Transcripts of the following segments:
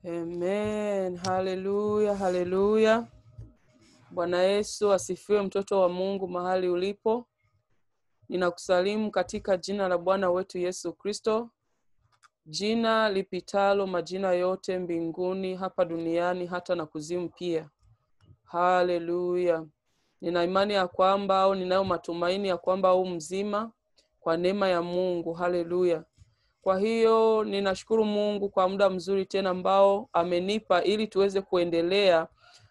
Amen. Haleluya, haleluya. Bwana Yesu asifiwe, mtoto wa Mungu mahali ulipo. Ninakusalimu katika jina la Bwana wetu Yesu Kristo, jina lipitalo majina yote mbinguni, hapa duniani, hata na kuzimu pia. Haleluya. Nina imani ya kwamba au ninayo matumaini ya kwamba au mzima kwa neema ya Mungu. Haleluya. Kwa hiyo ninashukuru Mungu kwa muda mzuri tena ambao amenipa ili tuweze kuendelea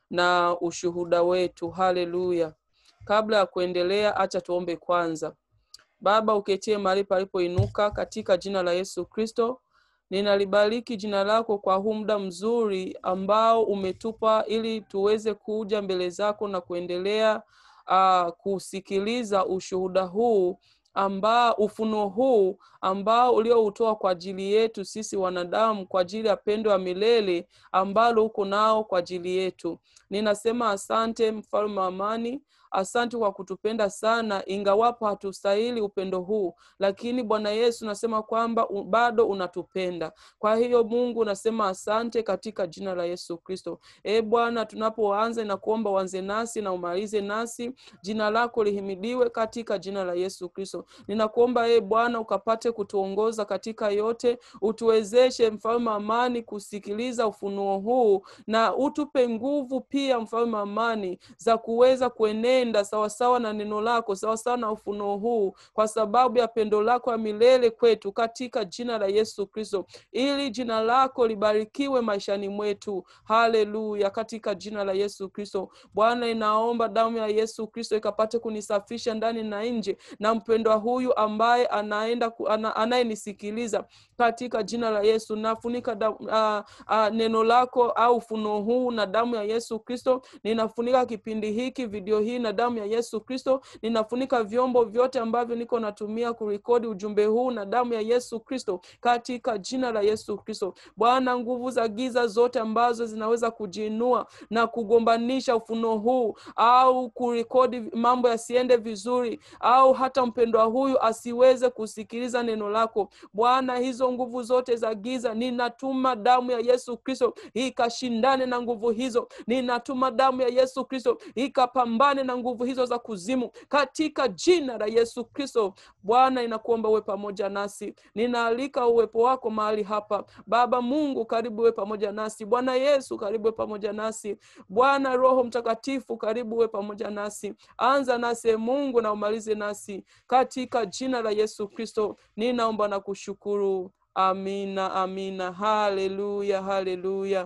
na ushuhuda wetu. Haleluya. Kabla ya kuendelea, acha tuombe kwanza. Baba, uketie mahali palipoinuka katika jina la Yesu Kristo, ninalibariki jina lako kwa huu muda mzuri ambao umetupa ili tuweze kuja mbele zako na kuendelea uh, kusikiliza ushuhuda huu ambao ufunuo huu ambao ulioutoa kwa ajili yetu sisi wanadamu kwa ajili ya pendo ya milele ambalo uko nao kwa ajili yetu. Ninasema asante, mfalme wa amani. Asante kwa kutupenda sana, ingawapo hatustahili upendo huu, lakini Bwana Yesu nasema kwamba u- bado unatupenda. Kwa hiyo Mungu nasema asante katika jina la Yesu Kristo. E Bwana, tunapoanza na kuomba uanze nasi na umalize nasi, jina lako lihimidiwe katika jina la Yesu Kristo. Ninakuomba e Bwana ukapate kutuongoza katika yote, utuwezeshe mfalme wa amani kusikiliza ufunuo huu, na utupe nguvu pia mfalme wa amani za kuweza kuenenda sawasawa na neno lako, sawasawa na ufunuo huu, kwa sababu ya pendo lako ya milele kwetu, katika jina la Yesu Kristo, ili jina lako libarikiwe maishani mwetu. Haleluya, katika jina la Yesu Kristo. Bwana, inaomba damu ya Yesu Kristo ikapate kunisafisha ndani na nje, na mpendwa huyu ambaye anaenda ku- ana, anayenisikiliza katika jina la Yesu, nafunika da, uh, uh, neno lako au ufunuo huu na damu ya Yesu Kristo. Ninafunika kipindi hiki, video hii na damu ya Yesu Kristo. Ninafunika vyombo vyote ambavyo niko natumia kurekodi ujumbe huu na damu ya Yesu Kristo, katika jina la Yesu Kristo. Bwana, nguvu za giza zote ambazo zinaweza kujiinua na kugombanisha ufunuo huu au kurekodi mambo yasiende vizuri au hata mpendwa huyu asiweze kusikiliza neno lako Bwana, hizo nguvu zote za giza, ninatuma damu ya Yesu Kristo ikashindane na nguvu hizo. Ninatuma damu ya Yesu Kristo ikapambane na nguvu hizo za kuzimu katika jina la Yesu Kristo. Bwana, inakuomba uwe pamoja nasi, ninaalika uwepo wako mahali hapa. Baba Mungu, karibu uwe pamoja nasi. Bwana Yesu, karibu uwe pamoja nasi. Bwana Roho Mtakatifu, karibu uwe pamoja nasi. Anza nasi e Mungu na umalize nasi katika jina la Yesu Kristo. Ninaomba na kushukuru. Amina, amina. Haleluya, haleluya.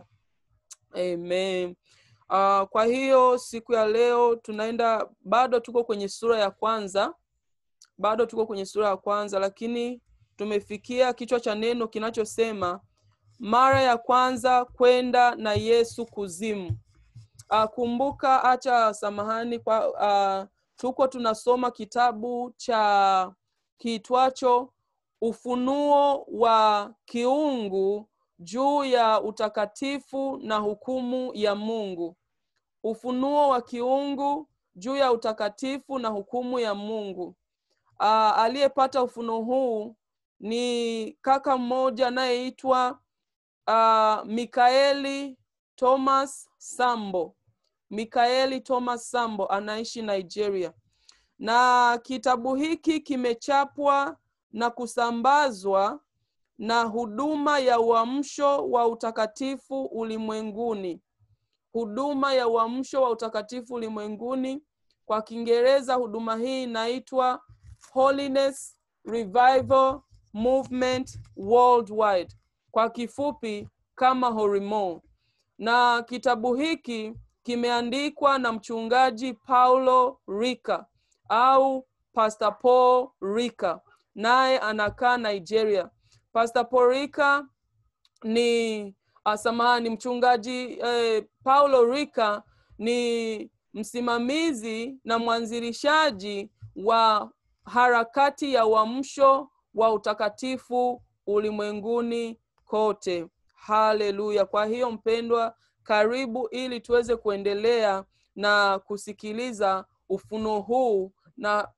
Amen. Uh, kwa hiyo siku ya leo tunaenda, bado tuko kwenye sura ya kwanza, bado tuko kwenye sura ya kwanza, lakini tumefikia kichwa cha neno kinachosema mara ya kwanza kwenda na Yesu kuzimu. Uh, kumbuka, acha samahani kwa uh, tuko tunasoma kitabu cha kiitwacho Ufunuo wa Kiungu juu ya utakatifu na hukumu ya Mungu. Ufunuo wa Kiungu juu ya utakatifu na hukumu ya Mungu. Uh, aliyepata ufunuo huu ni kaka mmoja anayeitwa uh, Mikaeli Thomas Sambo. Mikaeli Thomas Sambo anaishi Nigeria, na kitabu hiki kimechapwa na kusambazwa na huduma ya uamsho wa utakatifu ulimwenguni. Huduma ya uamsho wa utakatifu ulimwenguni, kwa Kiingereza huduma hii inaitwa Holiness Revival Movement Worldwide, kwa kifupi kama HORIMOW. Na kitabu hiki kimeandikwa na mchungaji Paulo Rika au Pastor Paul Rika, naye anakaa Nigeria. Pastor Paul Rika ni asamani mchungaji eh, Paulo Rika ni msimamizi na mwanzilishaji wa harakati ya uamsho wa utakatifu ulimwenguni kote. Haleluya! Kwa hiyo mpendwa, karibu ili tuweze kuendelea na kusikiliza ufunuo huu na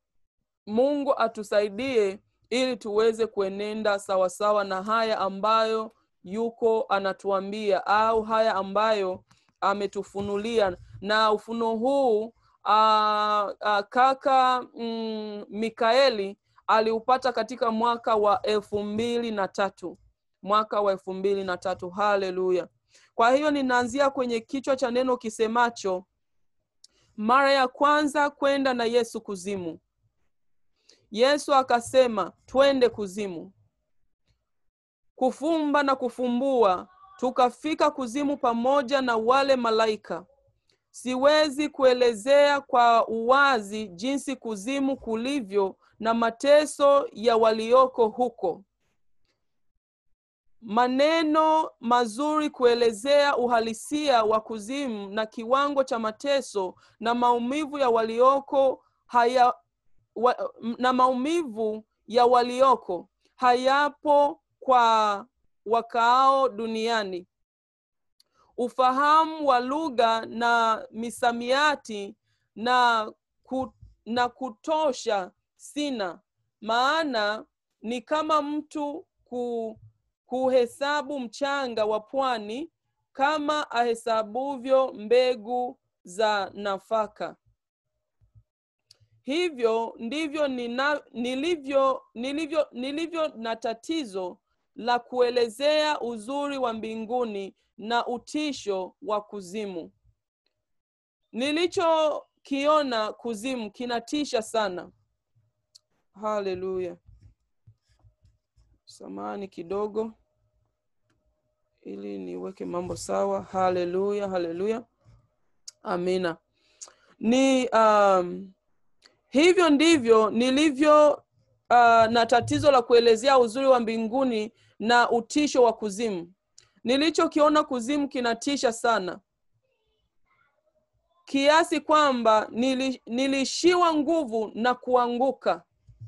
Mungu atusaidie ili tuweze kuenenda sawasawa na haya ambayo yuko anatuambia au haya ambayo ametufunulia na ufunuo huu uh, uh, kaka mm, mikaeli aliupata katika mwaka wa elfu mbili na tatu mwaka wa elfu mbili na tatu haleluya kwa hiyo ninaanzia kwenye kichwa cha neno kisemacho mara ya kwanza kwenda na yesu kuzimu yesu akasema twende kuzimu kufumba na kufumbua tukafika kuzimu pamoja na wale malaika siwezi kuelezea kwa uwazi jinsi kuzimu kulivyo na mateso ya walioko huko maneno mazuri kuelezea uhalisia wa kuzimu na kiwango cha mateso na maumivu ya walioko haya wa, na maumivu ya walioko hayapo kwa wakaao duniani ufahamu wa lugha na misamiati na, ku, na kutosha sina maana ni kama mtu ku, kuhesabu mchanga wa pwani kama ahesabuvyo mbegu za nafaka hivyo ndivyo nina, nilivyo nilivyo nilivyo na tatizo la kuelezea uzuri wa mbinguni na utisho wa kuzimu nilichokiona kuzimu kinatisha sana haleluya samani kidogo ili niweke mambo sawa haleluya haleluya amina ni um, hivyo ndivyo nilivyo uh, na tatizo la kuelezea uzuri wa mbinguni na utisho wa kuzimu nilichokiona kuzimu kinatisha sana kiasi kwamba nili, nilishiwa nguvu na kuanguka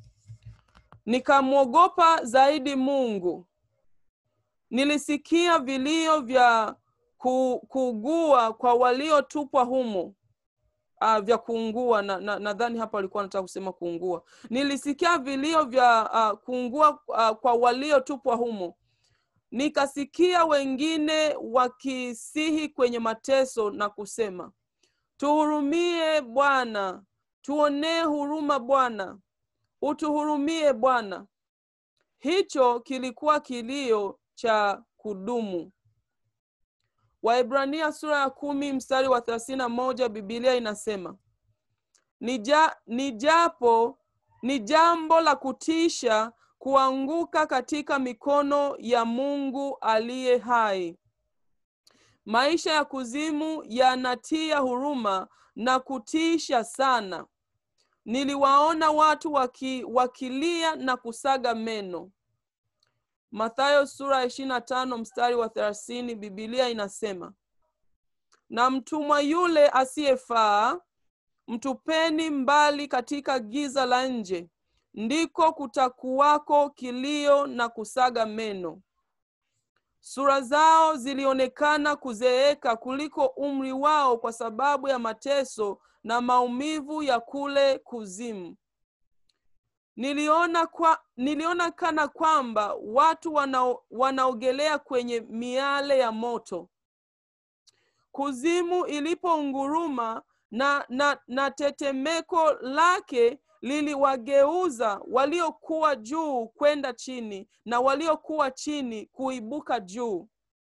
nikamwogopa zaidi mungu nilisikia vilio vya ku, kuugua kwa waliotupwa humo uh, vya kuungua nadhani na, na, na hapa alikuwa anataka kusema kuungua nilisikia vilio vya uh, kuungua uh, kwa waliotupwa humo nikasikia wengine wakisihi kwenye mateso na kusema tuhurumie bwana tuonee huruma bwana utuhurumie bwana hicho kilikuwa kilio cha kudumu waibrania sura ya kumi mstari wa thelathini na moja bibilia inasema Nija, ni japo ni jambo la kutisha kuanguka katika mikono ya mungu aliye hai maisha ya kuzimu yanatia huruma na kutisha sana niliwaona watu waki, wakilia na kusaga meno mathayo sura ya ishiri na tano mstari wa thelathini bibilia inasema na mtumwa yule asiyefaa mtupeni mbali katika giza la nje ndiko kutakuwako kilio na kusaga meno sura zao zilionekana kuzeeka kuliko umri wao kwa sababu ya mateso na maumivu ya kule kuzimu niliona kwa, niliona kana kwamba watu wana, wanaogelea kwenye miale ya moto kuzimu ilipounguruma na, na, na tetemeko lake liliwageuza waliokuwa juu kwenda chini na waliokuwa chini kuibuka juu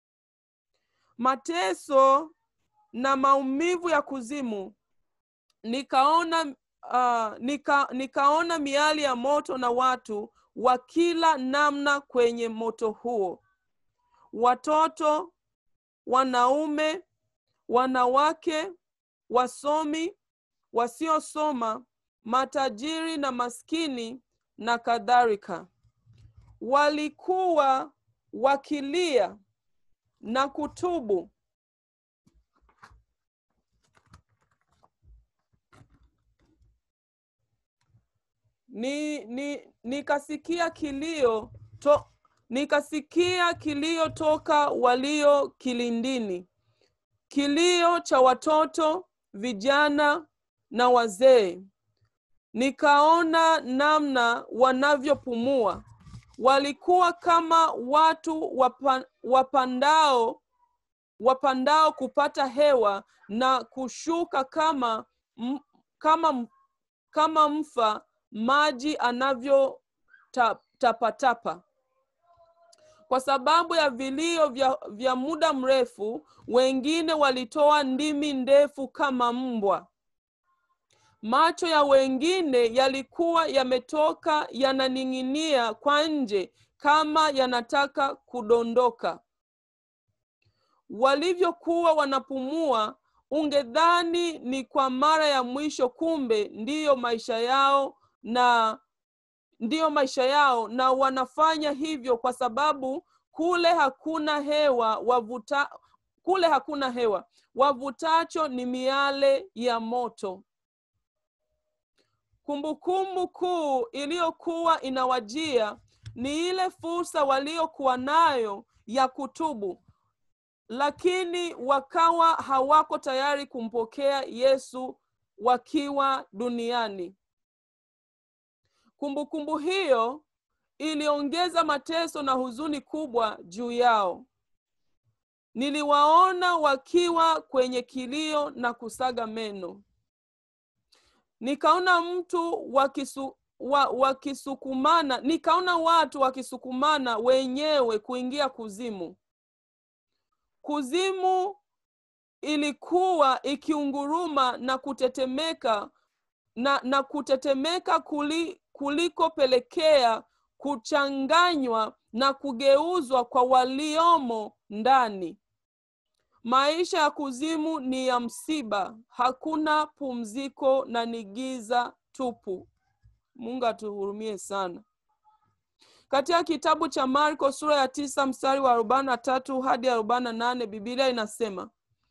mateso na maumivu ya kuzimu nikaona uh, nika, nikaona miali ya moto na watu wa kila namna kwenye moto huo watoto wanaume wanawake wasomi wasiosoma matajiri na maskini na kadhalika walikuwa wakilia na kutubu ni, ni nikasikia kilio to, nikasikia kilio toka walio kilindini kilio cha watoto vijana na wazee nikaona namna wanavyopumua walikuwa kama watu wapa, wapandao wapandao kupata hewa na kushuka kama m, kama kama mfa maji anavyo ta, tapatapa kwa sababu ya vilio vya, vya muda mrefu wengine walitoa ndimi ndefu kama mbwa macho ya wengine yalikuwa yametoka yananing'inia kwa nje kama yanataka kudondoka walivyokuwa wanapumua ungedhani ni kwa mara ya mwisho kumbe ndiyo maisha yao na ndiyo maisha yao na wanafanya hivyo kwa sababu kule hakuna hewa wavuta kule hakuna hewa wavutacho ni miale ya moto kumbukumbu kuu iliyokuwa inawajia ni ile fursa waliokuwa nayo ya kutubu lakini wakawa hawako tayari kumpokea yesu wakiwa duniani kumbukumbu kumbu hiyo iliongeza mateso na huzuni kubwa juu yao niliwaona wakiwa kwenye kilio na kusaga meno nikaona mtu wakisu, wa, wakisukumana nikaona watu wakisukumana wenyewe kuingia kuzimu kuzimu ilikuwa ikiunguruma na kutetemeka na, na kutetemeka kuli, kulikopelekea kuchanganywa na kugeuzwa kwa waliomo ndani maisha ya kuzimu ni ya msiba hakuna pumziko na ni giza tupu mungu atuhurumie sana katika kitabu cha marko sura ya tisa mstari wa arobaini na tatu hadi arobaini na nane bibilia inasema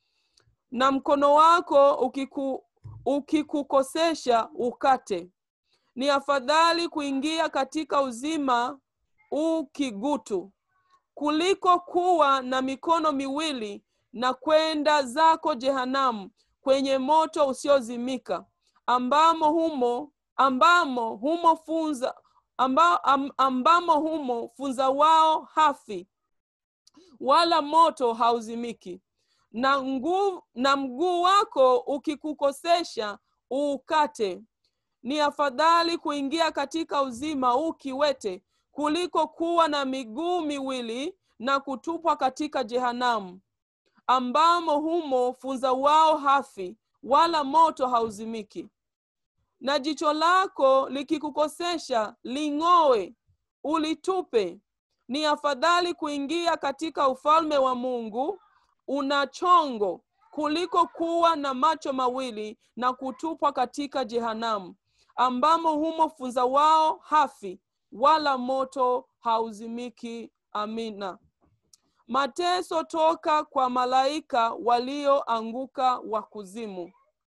na mkono wako ukiku, ukikukosesha ukate ni afadhali kuingia katika uzima u kigutu kuliko kuwa na mikono miwili na kwenda zako jehanamu kwenye moto usiozimika ambamo humo ambamo humo funza amba, am, ambamo humo funza wao hafi wala moto hauzimiki na nguu na mguu wako ukikukosesha uukate ni afadhali kuingia katika uzima ukiwete kuliko kuwa na miguu miwili na kutupwa katika jehanamu ambamo humo funza wao hafi wala moto hauzimiki na jicho lako likikukosesha ling'owe ulitupe ni afadhali kuingia katika ufalme wa mungu una chongo kuliko kuwa na macho mawili na kutupwa katika jehanamu ambamo humo funza wao hafi wala moto hauzimiki amina mateso toka kwa malaika walioanguka wa kuzimu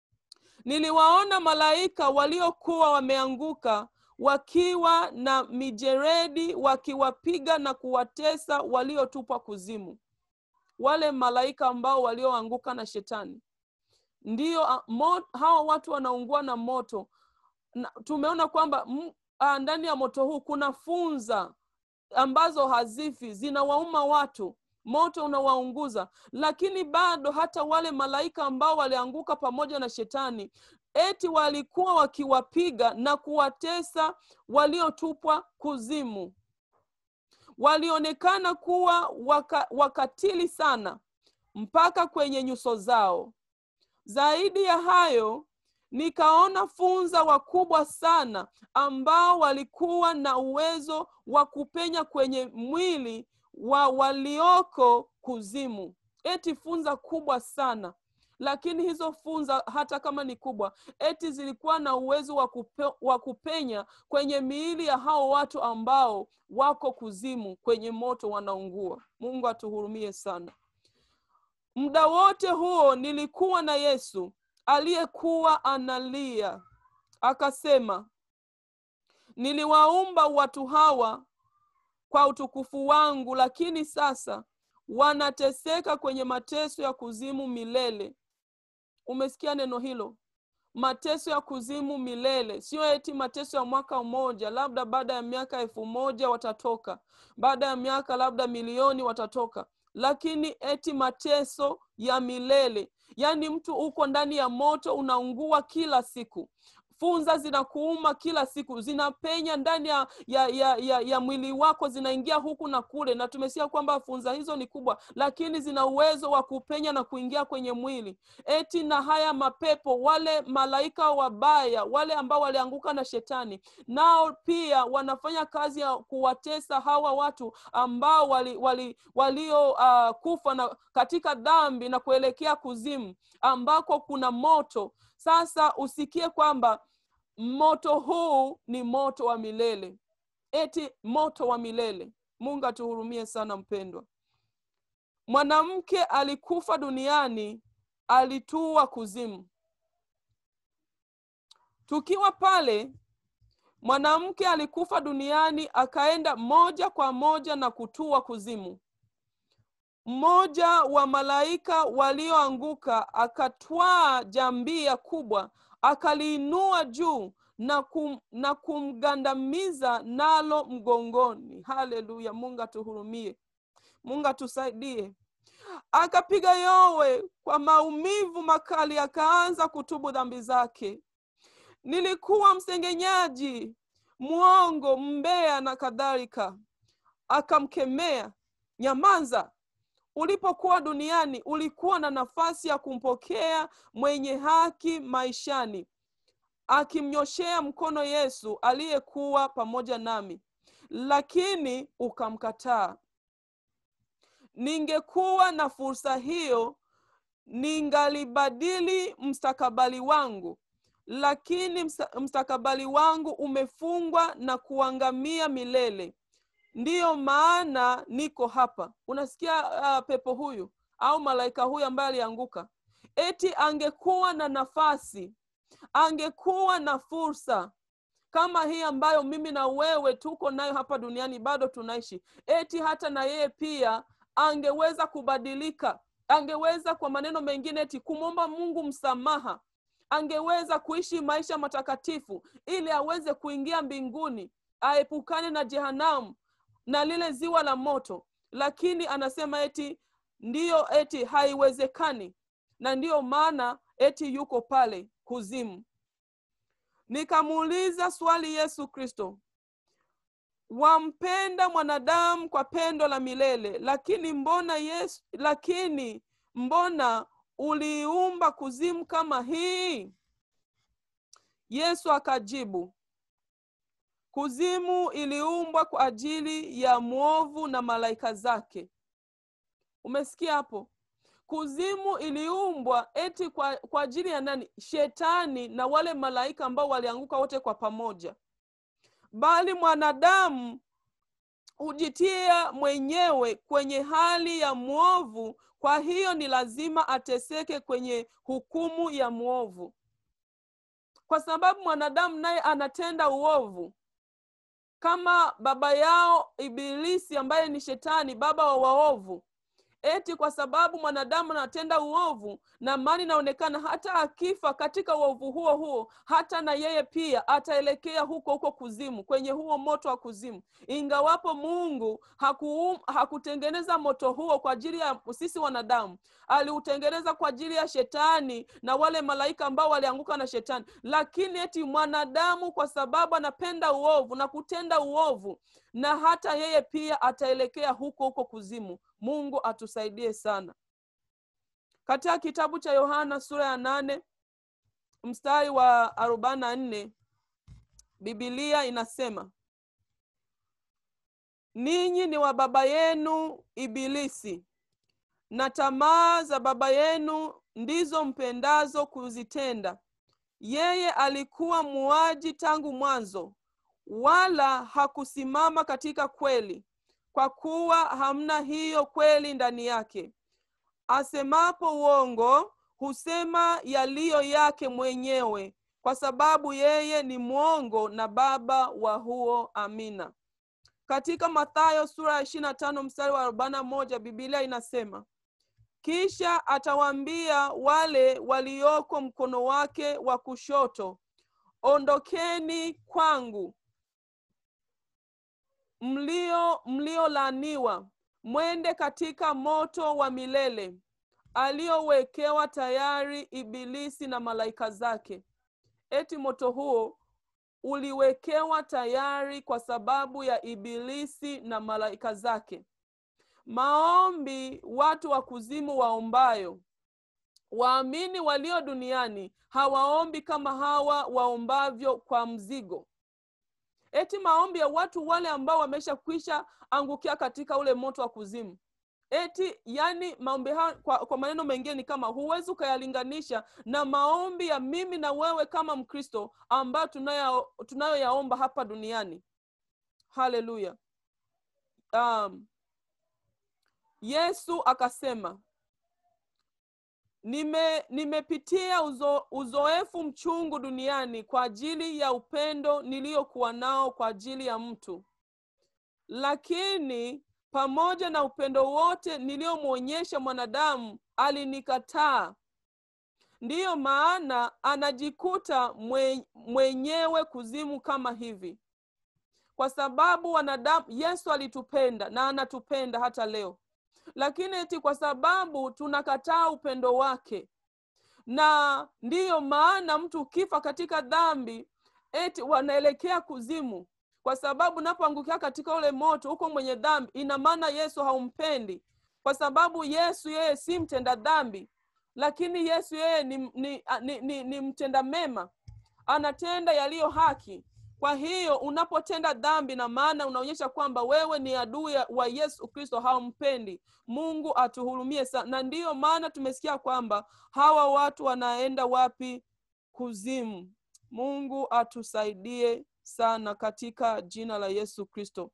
niliwaona malaika waliokuwa wameanguka wakiwa na mijeredi wakiwapiga na kuwatesa waliotupwa kuzimu wale malaika ambao walioanguka na shetani ndiyo hawa watu wanaungua na moto na, tumeona kwamba ndani ya moto huu kuna funza ambazo hazifi zinawauma watu moto unawaunguza lakini bado hata wale malaika ambao walianguka pamoja na shetani eti walikuwa wakiwapiga na kuwatesa waliotupwa kuzimu walionekana kuwa waka, wakatili sana mpaka kwenye nyuso zao zaidi ya hayo nikaona funza wakubwa sana ambao walikuwa na uwezo wa kupenya kwenye mwili wa walioko kuzimu eti funza kubwa sana lakini hizo funza hata kama ni kubwa eti zilikuwa na uwezo wa kupe, wa kupenya kwenye miili ya hao watu ambao wako kuzimu kwenye moto wanaungua mungu atuhurumie sana muda wote huo nilikuwa na yesu aliyekuwa analia akasema niliwaumba watu hawa kwa utukufu wangu lakini sasa wanateseka kwenye mateso ya kuzimu milele umesikia neno hilo mateso ya kuzimu milele sio eti mateso ya mwaka mmoja labda baada ya miaka elfu moja watatoka baada ya miaka labda milioni watatoka lakini eti mateso ya milele yaani mtu uko ndani ya moto unaungua kila siku funza zinakuuma kila siku zinapenya ndani ya, ya, ya, ya, ya mwili wako zinaingia huku na kule na tumesikia kwamba funza hizo ni kubwa lakini zina uwezo wa kupenya na kuingia kwenye mwili eti na haya mapepo wale malaika wabaya wale ambao walianguka na shetani nao pia wanafanya kazi ya kuwatesa hawa watu ambao wali, wali, walio uh, kufa na katika dhambi na kuelekea kuzimu ambako kuna moto sasa usikie kwamba moto huu ni moto wa milele eti moto wa milele mungu atuhurumie sana mpendwa mwanamke alikufa duniani alitua kuzimu tukiwa pale mwanamke alikufa duniani akaenda moja kwa moja na kutua kuzimu mmoja wa malaika walioanguka akatwaa jambia kubwa akaliinua juu na, kum, na kumgandamiza nalo mgongoni haleluya mungu atuhurumie mungu atusaidie akapiga yowe kwa maumivu makali akaanza kutubu dhambi zake nilikuwa msengenyaji mwongo mbea na kadhalika akamkemea nyamaza ulipokuwa duniani ulikuwa na nafasi ya kumpokea mwenye haki maishani akimnyoshea mkono yesu aliyekuwa pamoja nami lakini ukamkataa ningekuwa na fursa hiyo ningalibadili mstakabali wangu lakini mstakabali wangu umefungwa na kuangamia milele ndiyo maana niko hapa unasikia uh, pepo huyu au malaika huyu ambaye alianguka eti angekuwa na nafasi angekuwa na fursa kama hii ambayo mimi na wewe tuko nayo hapa duniani bado tunaishi eti hata na yeye pia angeweza kubadilika angeweza kwa maneno mengine eti kumwomba mungu msamaha angeweza kuishi maisha matakatifu ili aweze kuingia mbinguni aepukane na jehanamu na lile ziwa la moto lakini anasema eti ndiyo eti haiwezekani na ndiyo maana eti yuko pale kuzimu nikamuuliza swali yesu kristo wampenda mwanadamu kwa pendo la milele lakini mbona yesu lakini mbona uliiumba kuzimu kama hii yesu akajibu kuzimu iliumbwa kwa ajili ya mwovu na malaika zake umesikia hapo kuzimu iliumbwa eti kwa, kwa ajili ya nani shetani na wale malaika ambao walianguka wote kwa pamoja bali mwanadamu hujitia mwenyewe kwenye hali ya mwovu kwa hiyo ni lazima ateseke kwenye hukumu ya mwovu kwa sababu mwanadamu naye anatenda uovu kama baba yao ibilisi ambaye ni shetani baba wa waovu eti kwa sababu mwanadamu anatenda uovu na mani inaonekana hata akifa katika uovu huo huo hata na yeye pia ataelekea huko huko kuzimu kwenye huo moto wa kuzimu ingawapo mungu haku, hakutengeneza moto huo kwa ajili ya sisi wanadamu aliutengeneza kwa ajili ya shetani na wale malaika ambao walianguka na shetani lakini eti mwanadamu kwa sababu anapenda uovu na kutenda uovu na hata yeye pia ataelekea huko huko kuzimu mungu atusaidie sana katika kitabu cha yohana sura ya nane mstari wa arobaini na nne bibilia inasema ninyi ni wa baba yenu ibilisi na tamaa za baba yenu ndizo mpendazo kuzitenda yeye alikuwa muaji tangu mwanzo wala hakusimama katika kweli kwa kuwa hamna hiyo kweli ndani yake asemapo uongo husema yaliyo yake mwenyewe kwa sababu yeye ni mwongo na baba wa huo amina katika mathayo sura ya ishiri na tano mstari wa arobaini na moja bibilia inasema kisha atawaambia wale walioko mkono wake wa kushoto ondokeni kwangu mlio mliolaaniwa mwende katika moto wa milele aliowekewa tayari ibilisi na malaika zake eti moto huo uliwekewa tayari kwa sababu ya ibilisi na malaika zake maombi watu wa kuzimu waombayo waamini walio duniani hawaombi kama hawa waombavyo kwa mzigo eti maombi ya watu wale ambao wameshakwisha angukia katika ule moto wa kuzimu eti yani maombi hayo kwa, kwa maneno mengine ni kama huwezi ukayalinganisha na maombi ya mimi na wewe kama mkristo ambayo tunayo tunayoyaomba hapa duniani haleluya um, yesu akasema nime nimepitia uzo, uzoefu mchungu duniani kwa ajili ya upendo niliyokuwa nao kwa ajili ya mtu lakini pamoja na upendo wote niliyomwonyesha mwanadamu alinikataa ndiyo maana anajikuta mwe, mwenyewe kuzimu kama hivi kwa sababu wanadamu yesu alitupenda na anatupenda hata leo lakini eti kwa sababu tunakataa upendo wake na ndiyo maana mtu ukifa katika dhambi eti wanaelekea kuzimu kwa sababu unapoangukia katika ule moto huko mwenye dhambi ina maana yesu haumpendi kwa sababu yesu yeye si mtenda dhambi lakini yesu yeye ni, ni, ni, ni, ni mtenda mema anatenda yaliyo haki kwa hiyo unapotenda dhambi na maana unaonyesha kwamba wewe ni adui wa yesu kristo haumpendi mungu atuhurumie sana na ndiyo maana tumesikia kwamba hawa watu wanaenda wapi kuzimu mungu atusaidie sana katika jina la yesu kristo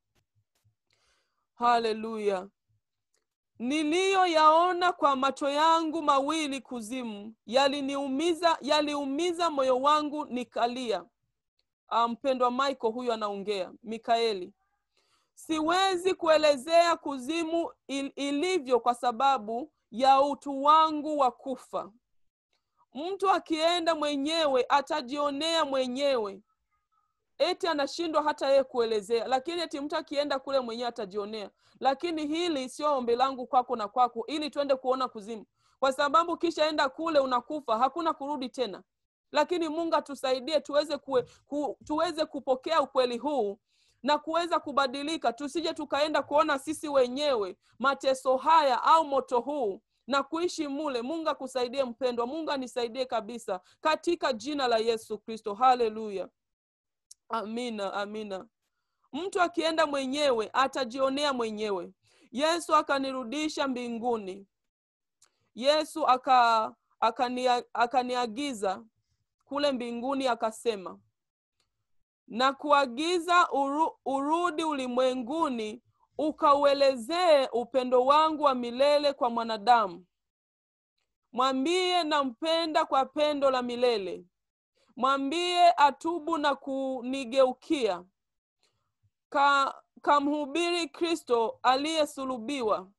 haleluya niliyoyaona kwa macho yangu mawili kuzimu yaliniumiza yaliumiza moyo wangu nikalia mpendwa um, michael huyu anaongea mikaeli siwezi kuelezea kuzimu il, ilivyo kwa sababu ya utu wangu wa kufa mtu akienda mwenyewe atajionea mwenyewe eti anashindwa hata yeye kuelezea lakini eti mtu akienda kule mwenyewe atajionea lakini hili sio ombi langu kwako na kwako ili tuende kuona kuzimu kwa sababu kishaenda kule unakufa hakuna kurudi tena lakini mungu atusaidie tuweze kue, ku, tuweze kupokea ukweli huu na kuweza kubadilika tusije tukaenda kuona sisi wenyewe mateso haya au moto huu na kuishi mule mungu akusaidie mpendwa mungu anisaidie kabisa katika jina la yesu kristo haleluya amina amina mtu akienda mwenyewe atajionea mwenyewe yesu akanirudisha mbinguni yesu aka akania, akaniagiza kule mbinguni akasema na kuagiza uru, urudi ulimwenguni ukauelezee upendo wangu wa milele kwa mwanadamu mwambie nampenda kwa pendo la milele mwambie atubu na kunigeukia ka kamhubiri kristo aliyesulubiwa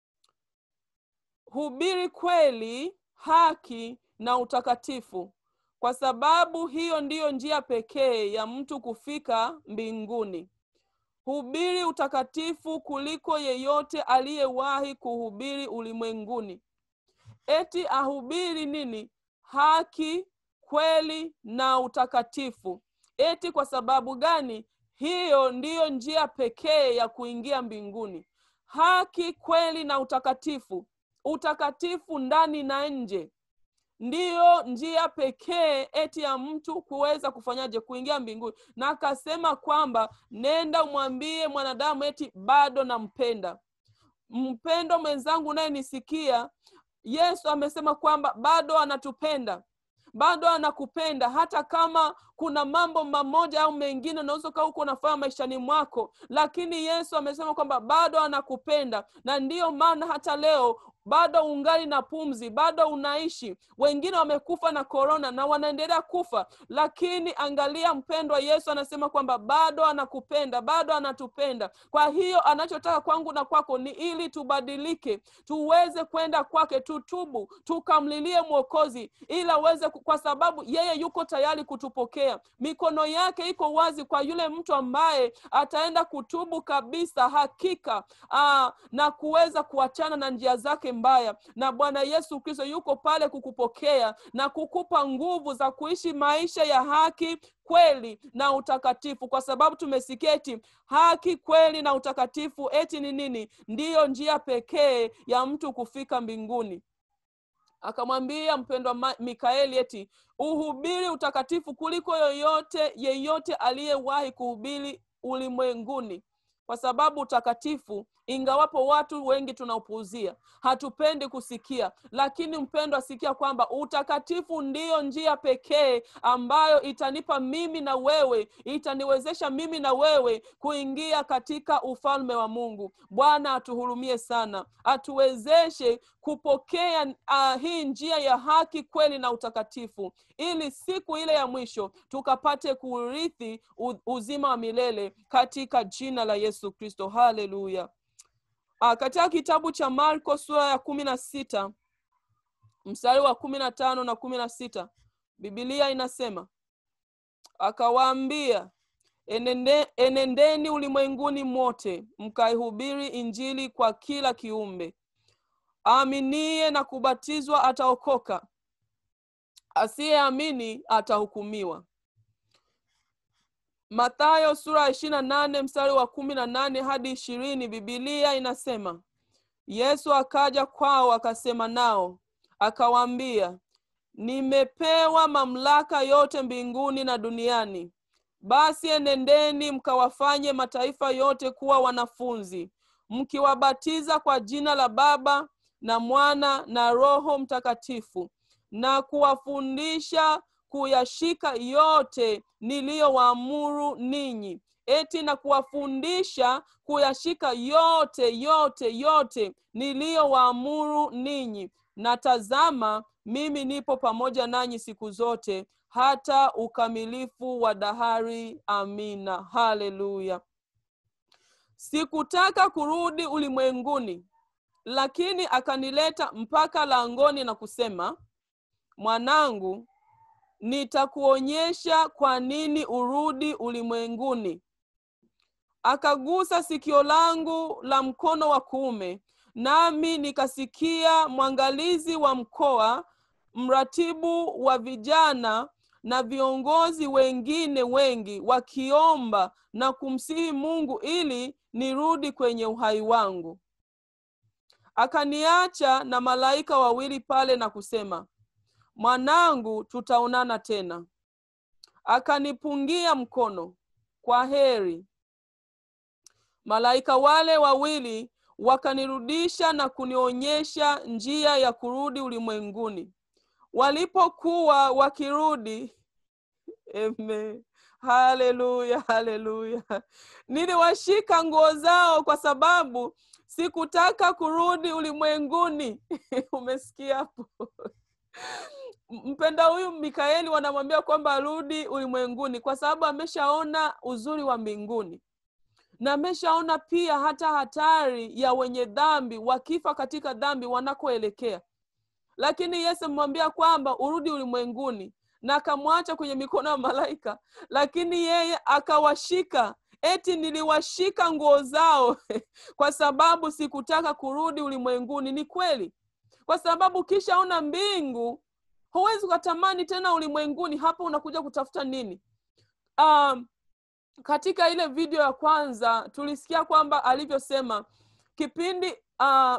hubiri kweli haki na utakatifu kwa sababu hiyo ndiyo njia pekee ya mtu kufika mbinguni hubiri utakatifu kuliko yeyote aliyewahi kuhubiri ulimwenguni eti ahubiri nini haki kweli na utakatifu eti kwa sababu gani hiyo ndiyo njia pekee ya kuingia mbinguni haki kweli na utakatifu utakatifu ndani na nje ndiyo njia pekee eti ya mtu kuweza kufanyaje kuingia mbinguni na akasema kwamba nenda umwambie mwanadamu eti bado nampenda mpendo mwenzangu unayenisikia yesu amesema kwamba bado anatupenda bado anakupenda hata kama kuna mambo mamoja au mengine unaweza ukawa huko unafanya maishani mwako lakini yesu amesema kwamba bado anakupenda na ndiyo maana hata leo bado ungali na pumzi bado unaishi wengine wamekufa na korona na wanaendelea kufa lakini angalia mpendwa yesu anasema kwamba bado anakupenda bado anatupenda kwa hiyo anachotaka kwangu na kwako ni ili tubadilike tuweze kwenda kwake tutubu tukamlilie mwokozi ili aweze ku- kwa sababu yeye yuko tayari kutupokea mikono yake iko wazi kwa yule mtu ambaye ataenda kutubu kabisa hakika aa, na kuweza kuachana na njia zake mbaya na bwana yesu kristo yuko pale kukupokea na kukupa nguvu za kuishi maisha ya haki kweli na utakatifu kwa sababu tumesikia eti haki kweli na utakatifu eti ni nini ndiyo njia pekee ya mtu kufika mbinguni akamwambia mpendwa Ma- mikaeli eti uhubiri utakatifu kuliko yoyote yeyote aliyewahi kuhubiri ulimwenguni kwa sababu utakatifu ingawapo watu wengi tunaupuuzia hatupendi kusikia lakini mpendwa sikia kwamba utakatifu ndiyo njia pekee ambayo itanipa mimi na wewe itaniwezesha mimi na wewe kuingia katika ufalme wa mungu bwana atuhurumie sana atuwezeshe kupokea uh, hii njia ya haki kweli na utakatifu ili siku ile ya mwisho tukapate kurithi u- uzima wa milele katika jina la yesu kristo haleluya Ah, katika kitabu cha marko sura ya kumi na sita mstari wa kumi na tano na kumi na sita bibilia inasema akawaambia enende, enendeni ulimwenguni mote mkaihubiri injili kwa kila kiumbe aaminie na kubatizwa ataokoka asiyeamini atahukumiwa mathayo sura ya ishiri na nane mstari wa kumi na nane hadi ishirini bibilia inasema yesu akaja kwao akasema nao akawaambia nimepewa mamlaka yote mbinguni na duniani basi enendeni mkawafanye mataifa yote kuwa wanafunzi mkiwabatiza kwa jina la baba na mwana na roho mtakatifu na kuwafundisha kuyashika yote niliyowaamuru ninyi eti na kuwafundisha kuyashika yote yote yote niliyowaamuru ninyi na tazama mimi nipo pamoja nanyi siku zote hata ukamilifu wa dahari amina haleluya sikutaka kurudi ulimwenguni lakini akanileta mpaka langoni na kusema mwanangu nitakuonyesha kwa nini urudi ulimwenguni akagusa sikio langu la mkono wa kuume nami nikasikia mwangalizi wa mkoa mratibu wa vijana na viongozi wengine wengi wakiomba na kumsihi mungu ili nirudi kwenye uhai wangu akaniacha na malaika wawili pale na kusema mwanangu tutaonana tena akanipungia mkono kwa heri malaika wale wawili wakanirudisha na kunionyesha njia ya kurudi ulimwenguni walipokuwa wakirudi Amen. haleluya haleluya niliwashika nguo zao kwa sababu sikutaka kurudi ulimwenguni umesikia hapo mpenda huyu mikaeli wanamwambia kwamba arudi ulimwenguni kwa sababu ameshaona uzuri wa mbinguni na ameshaona pia hata hatari ya wenye dhambi wakifa katika dhambi wanakoelekea lakini yesu amemwambia kwamba urudi ulimwenguni na akamwacha kwenye mikono ya malaika lakini yeye akawashika eti niliwashika nguo zao kwa sababu sikutaka kurudi ulimwenguni ni kweli kwa sababu ukishaona mbingu huwezi ukatamani tena ulimwenguni hapo unakuja kutafuta nini um, katika ile video ya kwanza tulisikia kwamba alivyosema kipindi uh,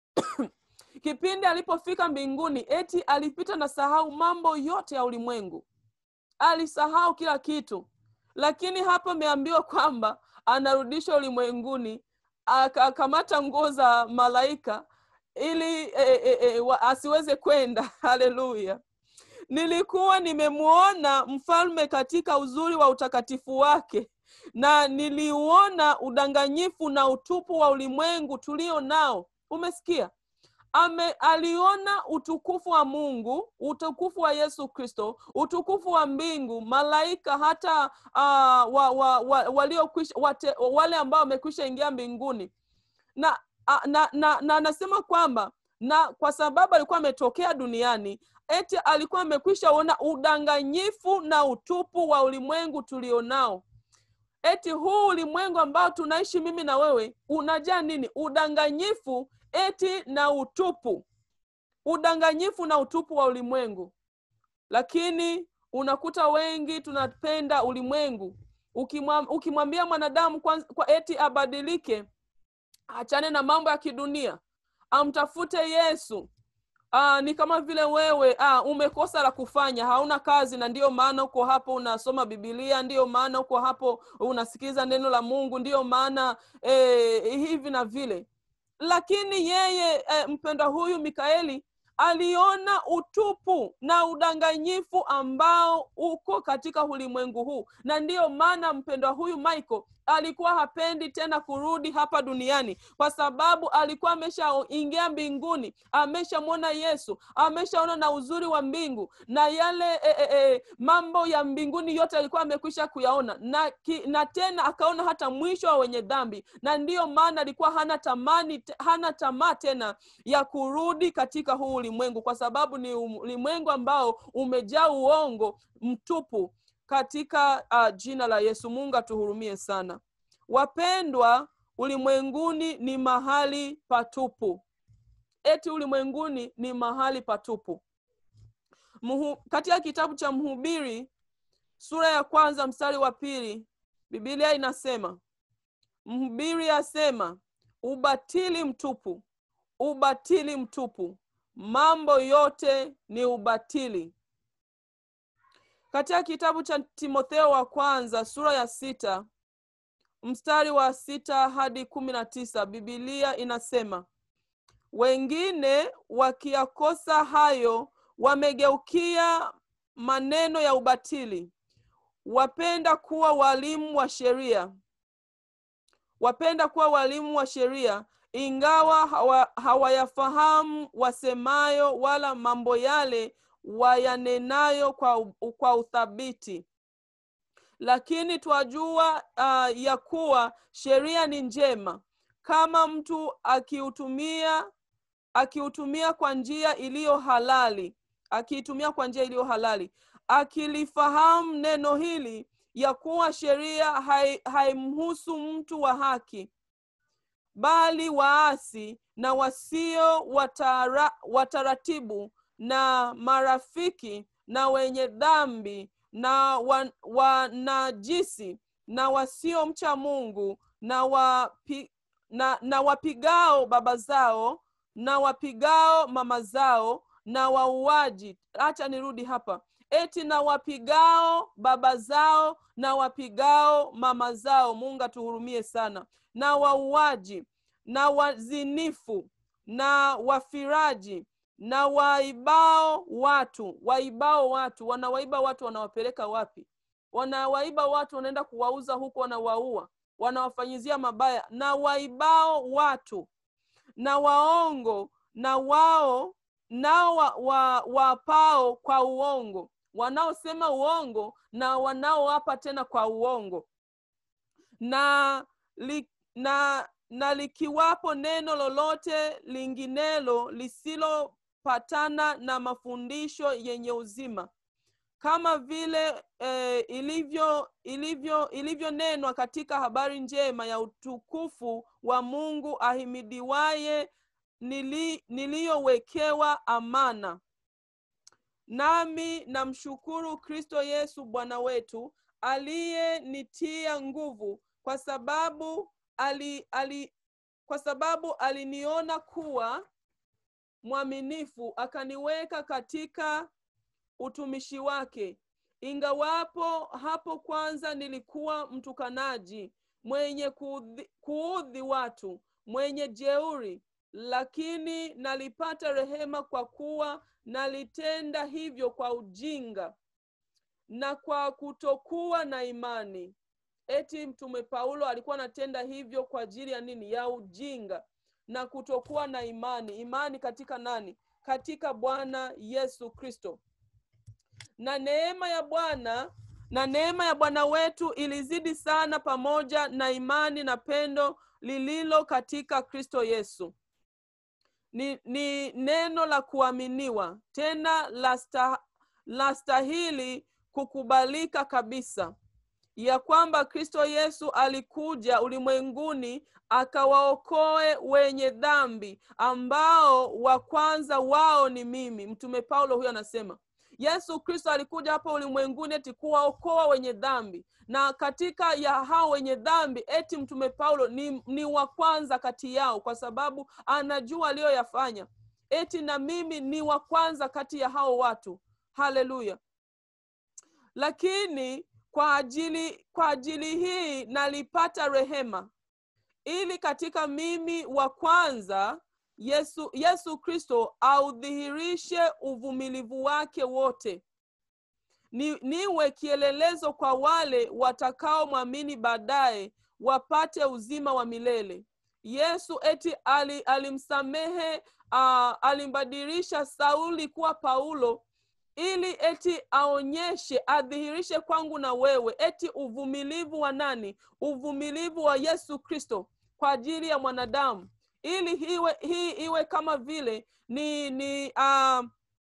kipindi alipofika mbinguni eti alipita na sahau mambo yote ya ulimwengu alisahau kila kitu lakini hapa ameambiwa kwamba anarudishwa ulimwenguni akakamata nguo za malaika ili e, e, e, wa, asiweze kwenda haleluya nilikuwa nimemuona mfalme katika uzuri wa utakatifu wake na niliuona udanganyifu na utupu wa ulimwengu tulio nao umesikia ame aliona utukufu wa mungu utukufu wa yesu kristo utukufu wa mbingu malaika hata uh, wa, wa, wa, waliokwisha wate, wale ambao wamekwisha ingia mbinguni na a- na na na anasema kwamba na kwa sababu alikuwa ametokea duniani eti alikuwa amekwisha ona udanganyifu na utupu wa ulimwengu tulionao eti huu ulimwengu ambao tunaishi mimi na wewe unajaa nini udanganyifu eti na utupu udanganyifu na utupu wa ulimwengu lakini unakuta wengi tunapenda ulimwengu Ukimwa- ukimwambia mwanadamu kwanza, kwa eti abadilike achane na mambo ya kidunia amtafute yesu Aa, ni kama vile wewe aa, umekosa la kufanya hauna kazi na ndiyo maana uko hapo unasoma bibilia ndiyo maana uko hapo unasikiliza neno la mungu ndiyo maana eh, hivi na vile lakini yeye eh, mpendwa huyu mikaeli aliona utupu na udanganyifu ambao uko katika ulimwengu huu na ndiyo maana mpendwa huyu michael alikuwa hapendi tena kurudi hapa duniani kwa sababu alikuwa ameshaingia mbinguni ameshamwona yesu ameshaona na uzuri wa mbingu na yale e, e, e, mambo ya mbinguni yote alikuwa amekwisha kuyaona na, ki, na tena akaona hata mwisho wa wenye dhambi na ndiyo maana alikuwa hana tamani te- hana tamaa tena ya kurudi katika huu ulimwengu kwa sababu ni ulimwengu ambao umejaa uongo mtupu katika uh, jina la yesu mungu atuhurumie sana wapendwa ulimwenguni ni mahali patupu eti ulimwenguni ni mahali patupu Muhu, katika kitabu cha mhubiri sura ya kwanza mstari wa pili bibilia inasema mhubiri asema ubatili mtupu ubatili mtupu mambo yote ni ubatili katika kitabu cha timotheo wa kwanza sura ya sita mstari wa sita hadi kumi na tisa bibilia inasema wengine wakiyakosa hayo wamegeukia maneno ya ubatili wapenda kuwa walimu wa sheria wapenda kuwa walimu wa sheria ingawa hawa, hawayafahamu wasemayo wala mambo yale wayanenayo kwa, u- kwa uthabiti lakini twajua uh, ya kuwa sheria ni njema kama mtu akiutumia akiutumia kwa njia iliyo halali akiitumia kwa njia iliyo halali akilifahamu neno hili ya kuwa sheria hai- haimhusu mtu wa haki bali waasi na wasio watara, wataratibu na marafiki na wenye dhambi na wa- wanajisi na wasiomcha mungu na, wapi, na, na wapigao baba zao na wapigao mama zao na wauaji hacha nirudi hapa eti na wapigao baba zao na wapigao mama zao mungu atuhurumie sana na wauaji na wazinifu na wafiraji na waibao watu waibao watu wanawaiba watu wanawapeleka wapi wanawaiba watu wanaenda kuwauza huku wanawaua wanawafanyizia mabaya na waibao watu na waongo na wao nao wa, wa, wapao kwa uongo wanaosema uongo na wanaoapa tena kwa uongo na li, na na likiwapo neno lolote linginelo lisilopatana na mafundisho yenye uzima kama vile eh, ilivyo ilivyo ilivyonenwa katika habari njema ya utukufu wa mungu ahimidiwaye nili, niliyowekewa amana nami namshukuru kristo yesu bwana wetu aliyenitia nguvu kwa sababu ali, ali, kwa sababu aliniona kuwa mwaminifu akaniweka katika utumishi wake ingawapo hapo kwanza nilikuwa mtukanaji mwenye kuudhi, kuudhi watu mwenye jeuri lakini nalipata rehema kwa kuwa nalitenda hivyo kwa ujinga na kwa kutokuwa na imani eti mtume paulo alikuwa anatenda hivyo kwa ajili ya nini ya ujinga na kutokuwa na imani imani katika nani katika bwana yesu kristo na neema ya bwana na neema ya bwana wetu ilizidi sana pamoja na imani na pendo lililo katika kristo yesu ni, ni neno la kuaminiwa tena la sta, la stahili kukubalika kabisa ya kwamba kristo yesu alikuja ulimwenguni akawaokoe wenye dhambi ambao wa kwanza wao ni mimi mtume paulo huyo anasema yesu kristo alikuja hapa ulimwenguni eti kuwaokoa wenye dhambi na katika ya hao wenye dhambi eti mtume paulo ni, ni wa kwanza kati yao kwa sababu anajua aliyoyafanya eti na mimi ni wa kwanza kati ya hao watu haleluya lakini kwa ajili kwa ajili hii nalipata rehema ili katika mimi wa kwanza yesu yesu kristo audhihirishe uvumilivu wake wote ni, niwe kielelezo kwa wale watakaomwamini baadaye wapate uzima wa milele yesu eti ali, alimsamehe uh, alimbadilisha sauli kuwa paulo ili eti aonyeshe adhihirishe kwangu na wewe eti uvumilivu wa nani uvumilivu wa yesu kristo kwa ajili ya mwanadamu ili hiwe, hii iwe kama vile ni ni uh,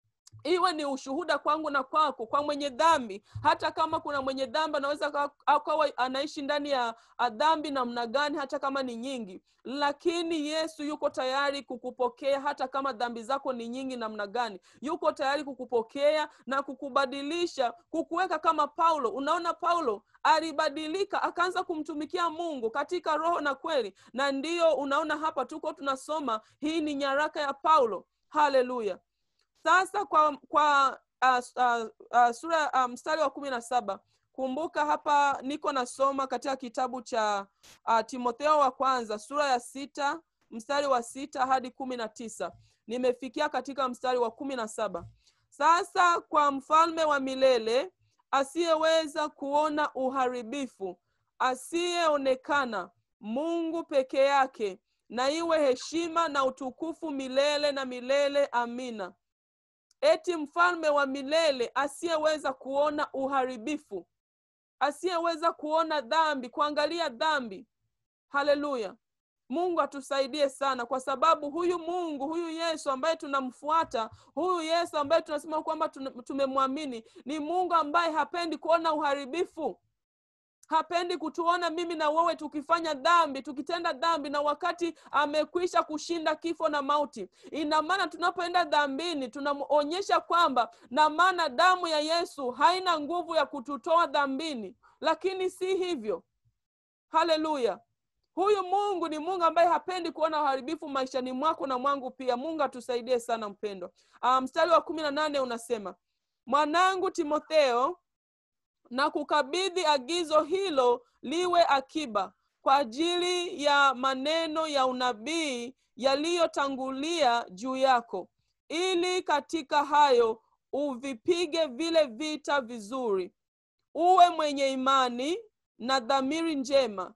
iwe ni ushuhuda kwangu na kwako kwa mwenye dhambi hata kama kuna mwenye dhambi anaweza akawa anaishi ndani ya dhambi namna gani hata kama ni nyingi lakini yesu yuko tayari kukupokea hata kama dhambi zako ni nyingi namna gani yuko tayari kukupokea na kukubadilisha kukuweka kama paulo unaona paulo alibadilika akaanza kumtumikia mungu katika roho na kweli na ndiyo unaona hapa tuko tunasoma hii ni nyaraka ya paulo haleluya sasa kwa kwa uh, uh, uh, sura uh, mstari wa kumi na saba kumbuka hapa niko nasoma katika kitabu cha uh, timotheo wa kwanza sura ya sita mstari wa sita hadi kumi na tisa nimefikia katika mstari wa kumi na saba sasa kwa mfalme wa milele asiyeweza kuona uharibifu asiyeonekana mungu peke yake na iwe heshima na utukufu milele na milele amina eti mfalme wa milele asiyeweza kuona uharibifu asiyeweza kuona dhambi kuangalia dhambi haleluya mungu atusaidie sana kwa sababu huyu mungu huyu yesu ambaye tunamfuata huyu yesu ambaye tunasema kwamba tumemwamini ni mungu ambaye hapendi kuona uharibifu hapendi kutuona mimi na wewe tukifanya dhambi tukitenda dhambi na wakati amekwisha kushinda kifo na mauti ina maana tunapoenda dhambini tunamonyesha kwamba na maana damu ya yesu haina nguvu ya kututoa dhambini lakini si hivyo haleluya huyu mungu ni mungu ambaye hapendi kuona uharibifu maishani mwako na mwangu pia mungu atusaidie sana mpendwa mstari um, wa kumi na nane unasema mwanangu timotheo na kukabidhi agizo hilo liwe akiba kwa ajili ya maneno ya unabii yaliyotangulia juu yako ili katika hayo uvipige vile vita vizuri uwe mwenye imani na dhamiri njema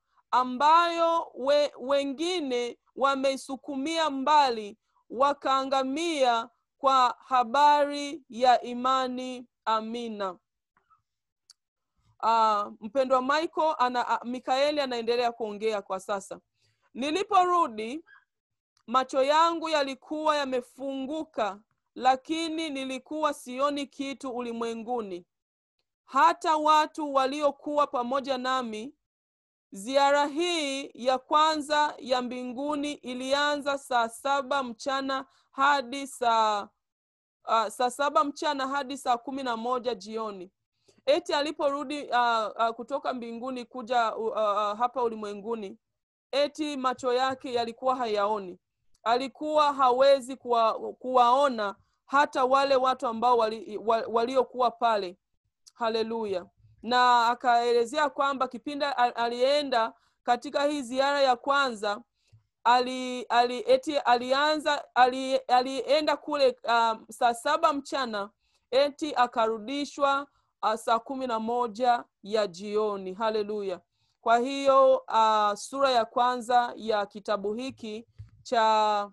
ambayo we, wengine wameisukumia mbali wakaangamia kwa habari ya imani amina uh, mpendwa michael ana, uh, mikaeli anaendelea kuongea kwa sasa niliporudi macho yangu yalikuwa yamefunguka lakini nilikuwa sioni kitu ulimwenguni hata watu waliokuwa pamoja nami ziara hii ya kwanza ya mbinguni ilianza saa saba mchana hadi saa uh, saa saba mchana hadi saa kumi na moja jioni eti aliporudi uh, uh, kutoka mbinguni kuja uh, uh, hapa ulimwenguni eti macho yake yalikuwa hayaoni alikuwa hawezi kuwa, kuwaona hata wale watu ambao waliokuwa wali, wali pale haleluya na akaelezea kwamba kipindi alienda katika hii ziara ya kwanza ali, ali eti alianza ali, alienda kule um, saa saba mchana eti akarudishwa uh, saa kumi na moja ya jioni haleluya kwa hiyo uh, sura ya kwanza ya kitabu hiki cha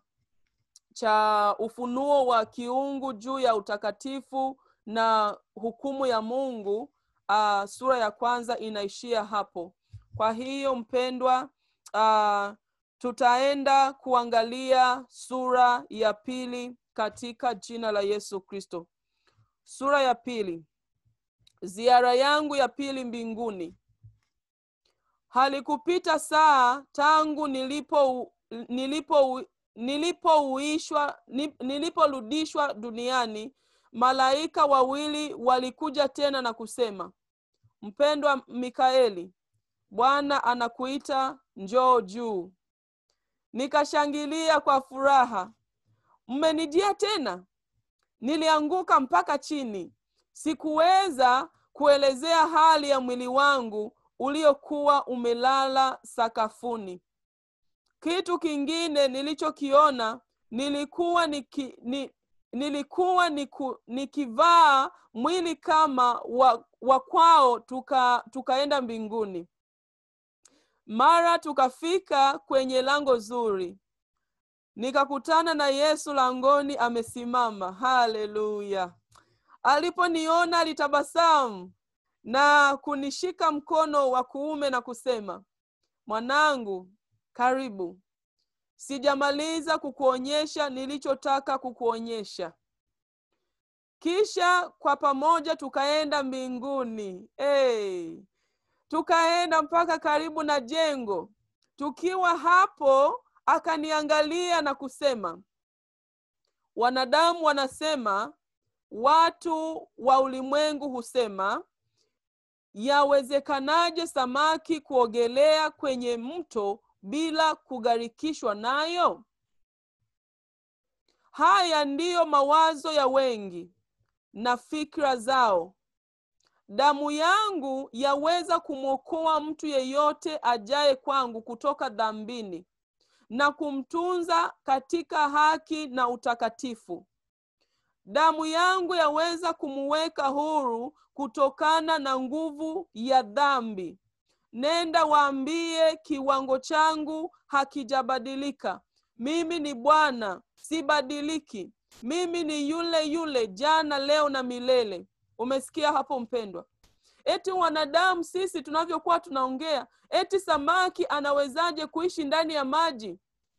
cha ufunuo wa kiungu juu ya utakatifu na hukumu ya mungu uh, sura ya kwanza inaishia hapo kwa hiyo mpendwa uh, tutaenda kuangalia sura ya pili katika jina la yesu kristo sura ya pili ziara yangu ya pili mbinguni halikupita saa tangu nilipo nilipo nilipouishwa niliporudishwa duniani malaika wawili walikuja tena na kusema mpendwa mikaeli bwana anakuita njoo juu nikashangilia kwa furaha mmenijia tena nilianguka mpaka chini sikuweza kuelezea hali ya mwili wangu uliokuwa umelala sakafuni kitu kingine nilichokiona nilikuwa niki, ni, nilikuwa niku, nikivaa mwili kama wa, wa kwao tuka, tukaenda mbinguni mara tukafika kwenye lango zuri nikakutana na yesu langoni amesimama haleluya aliponiona alitabasamu na kunishika mkono wa kuume na kusema mwanangu karibu sijamaliza kukuonyesha nilichotaka kukuonyesha kisha kwa pamoja tukaenda mbinguni hey. tukaenda mpaka karibu na jengo tukiwa hapo akaniangalia na kusema wanadamu wanasema watu wa ulimwengu husema yawezekanaje samaki kuogelea kwenye mto bila kugharikishwa nayo haya ndiyo mawazo ya wengi na fikra zao damu yangu yaweza kumwokoa mtu yeyote ajaye kwangu kutoka dhambini na kumtunza katika haki na utakatifu damu yangu yaweza kumuweka huru kutokana na nguvu ya dhambi nenda waambie kiwango changu hakijabadilika mimi ni bwana sibadiliki mimi ni yule yule jana leo na milele umesikia hapo mpendwa eti wanadamu sisi tunavyokuwa tunaongea eti samaki anawezaje kuishi ndani ya maji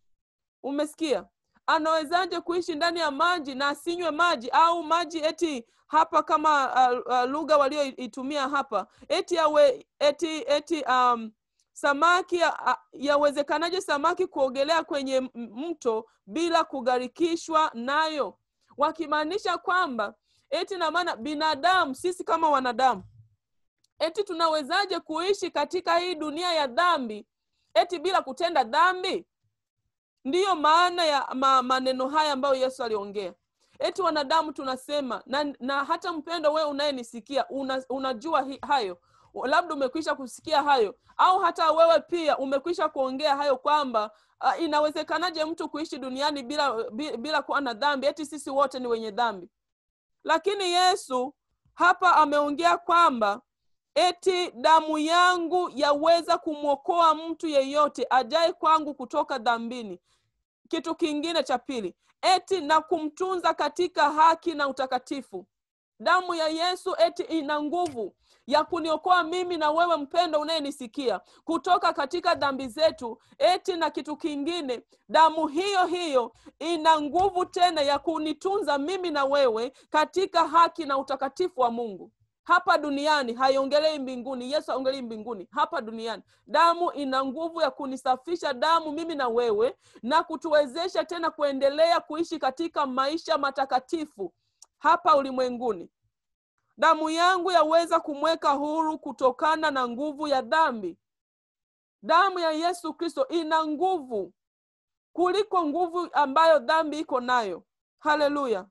umesikia anawezaje kuishi ndani ya maji na asinywe maji au maji eti hapa kama uh, uh, lugha walioitumia hapa eti yawe eti eti um, samaki yawezekanaje ya samaki kuogelea kwenye mto bila kugharikishwa nayo wakimaanisha kwamba eti na maana binadamu sisi kama wanadamu eti tunawezaje kuishi katika hii dunia ya dhambi eti bila kutenda dhambi ndiyo maana ya ma, maneno haya ambayo yesu aliongea eti wanadamu tunasema na, na hata mpendo wewe unayenisikia una, unajua hi, hayo labda umekwisha kusikia hayo au hata wewe pia umekwisha kuongea hayo kwamba uh, inawezekanaje mtu kuishi duniani bila bila kuwa na dhambi eti sisi wote ni wenye dhambi lakini yesu hapa ameongea kwamba eti damu yangu yaweza kumwokoa mtu yeyote ajaye kwangu kutoka dhambini kitu kingine cha pili eti na kumtunza katika haki na utakatifu damu ya yesu eti ina nguvu ya kuniokoa mimi na wewe mpendo unayenisikia kutoka katika dhambi zetu eti na kitu kingine damu hiyo hiyo ina nguvu tena ya kunitunza mimi na wewe katika haki na utakatifu wa mungu hapa duniani haiongelei mbinguni yesu aongelei mbinguni hapa duniani damu ina nguvu ya kunisafisha damu mimi na wewe na kutuwezesha tena kuendelea kuishi katika maisha matakatifu hapa ulimwenguni damu yangu yaweza kumweka huru kutokana na nguvu ya dhambi damu ya yesu kristo ina nguvu kuliko nguvu ambayo dhambi iko nayo haleluya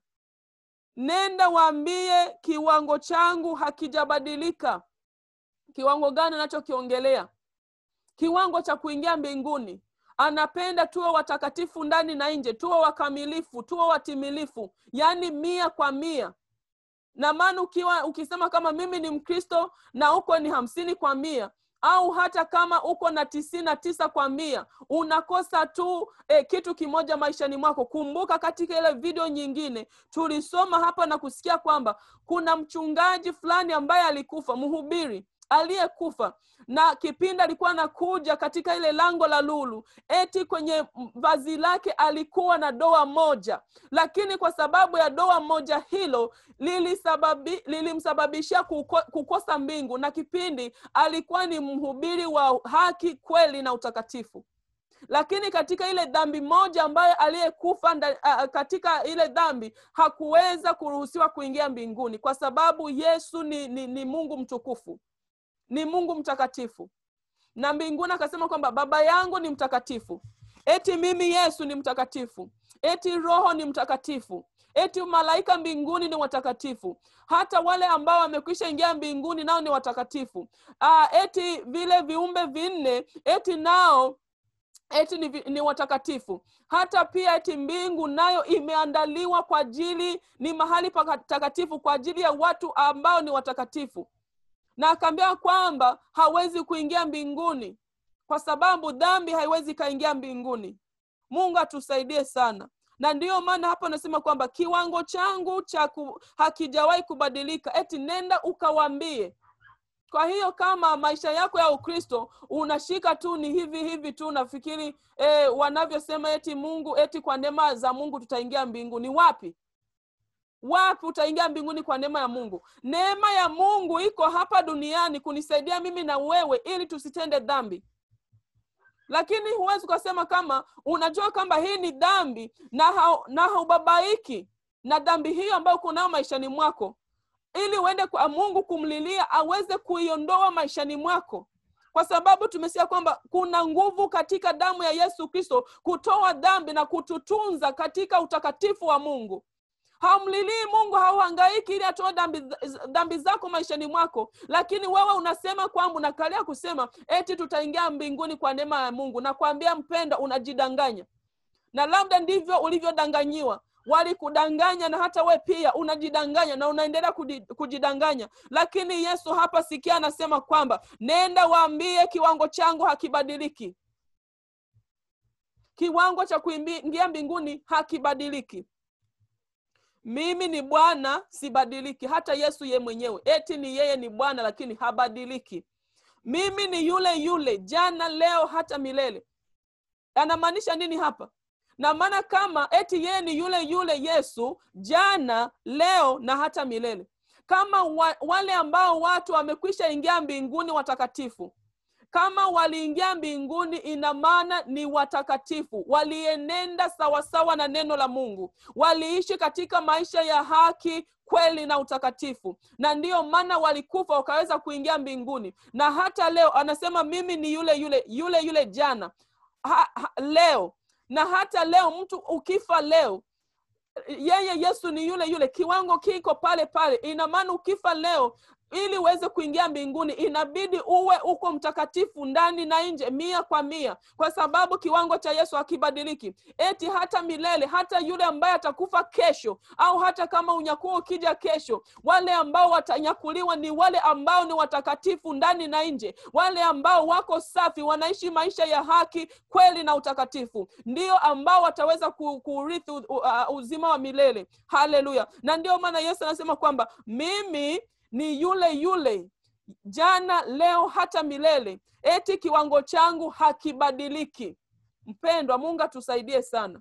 nenda waambie kiwango changu hakijabadilika kiwango gani anachokiongelea kiwango cha kuingia mbinguni anapenda tuwe watakatifu ndani na nje tuwe wakamilifu tuwe watimilifu yaani mia kwa mia na maana ukiwa ukisema kama mimi ni mkristo na uko ni hamsini kwa mia au hata kama uko na tisini na tisa kwa mia unakosa tu eh, kitu kimoja maishani mwako kumbuka katika ile video nyingine tulisoma hapa na kusikia kwamba kuna mchungaji fulani ambaye alikufa mhubiri aliyekufa na kipindi alikuwa anakuja katika ile lango la lulu eti kwenye vazi lake alikuwa na doa moja lakini kwa sababu ya doa moja hilo lilisababi, lilimsababishia kuko, kukosa mbingu na kipindi alikuwa ni mhubiri wa haki kweli na utakatifu lakini katika ile dhambi moja ambayo aliyekufa uh, katika ile dhambi hakuweza kuruhusiwa kuingia mbinguni kwa sababu yesu ni, ni, ni mungu mtukufu ni mungu mtakatifu na mbinguni akasema kwamba baba yangu ni mtakatifu eti mimi yesu ni mtakatifu eti roho ni mtakatifu eti malaika mbinguni ni watakatifu hata wale ambao wamekwisha ingia mbinguni nao ni watakatifu Aa, eti vile viumbe vinne eti nao eti ni, ni watakatifu hata pia eti mbingu nayo imeandaliwa kwa ajili ni mahali patakatifu kwa ajili ya watu ambao ni watakatifu na akaambia kwamba hawezi kuingia mbinguni kwa sababu dhambi haiwezi ikaingia mbinguni mungu atusaidie sana na ndiyo maana hapa anasema kwamba kiwango changu cha ku, hakijawahi kubadilika eti nenda ukawaambie kwa hiyo kama maisha yako ya ukristo unashika tu ni hivi hivi tu nafikiri eh, wanavyosema eti mungu eti kwa neema za mungu tutaingia mbinguni wapi wapi utaingia mbinguni kwa neema ya mungu neema ya mungu iko hapa duniani kunisaidia mimi na wewe ili tusitende dhambi lakini huwezi ukasema kama unajua kwamba hii ni dhambi na, ha, na haubabaiki na dhambi hiyo ambayo kunao maishani mwako ili uende kwa mungu kumlilia aweze kuiondoa maishani mwako kwa sababu tumesikia kwamba kuna nguvu katika damu ya yesu kristo kutoa dhambi na kututunza katika utakatifu wa mungu haumlilii mungu hauhangaiki ili atoe dhambi, dhambi zako maishani mwako lakini wewe unasema kwamba unakalia kusema eti tutaingia mbinguni kwa neema ya mungu na kuambia mpendo unajidanganya na labda ndivyo ulivyodanganyiwa walikudanganya na hata we pia unajidanganya na unaendelea kujidanganya lakini yesu hapa sikia anasema kwamba nenda waambie kiwango changu hakibadiliki kiwango cha kuingia mbinguni hakibadiliki mimi ni bwana sibadiliki hata yesu ye mwenyewe eti ni yeye ni bwana lakini habadiliki mimi ni yule yule jana leo hata milele anamaanisha nini hapa na maana kama eti yeye ni yule yule yesu jana leo na hata milele kama wa, wale ambao watu wamekwisha ingia mbinguni watakatifu kama waliingia mbinguni ina maana ni watakatifu walienenda sawasawa na neno la mungu waliishi katika maisha ya haki kweli na utakatifu na ndiyo maana walikufa wakaweza kuingia mbinguni na hata leo anasema mimi ni yule yule yule yule jana ha, ha, leo na hata leo mtu ukifa leo yeye yesu ni yule yule kiwango kiko pale pale ina maana ukifa leo ili uweze kuingia mbinguni inabidi uwe uko mtakatifu ndani na nje mia kwa mia kwa sababu kiwango cha yesu hakibadiliki eti hata milele hata yule ambaye atakufa kesho au hata kama unyakuo ukija kesho wale ambao watanyakuliwa ni wale ambao ni watakatifu ndani na nje wale ambao wako safi wanaishi maisha ya haki kweli na utakatifu ndio ambao wataweza kuurithi uzima wa milele haleluya na ndio maana yesu anasema kwamba mimi ni yule yule jana leo hata milele eti kiwango changu hakibadiliki mpendwa mungu atusaidie sana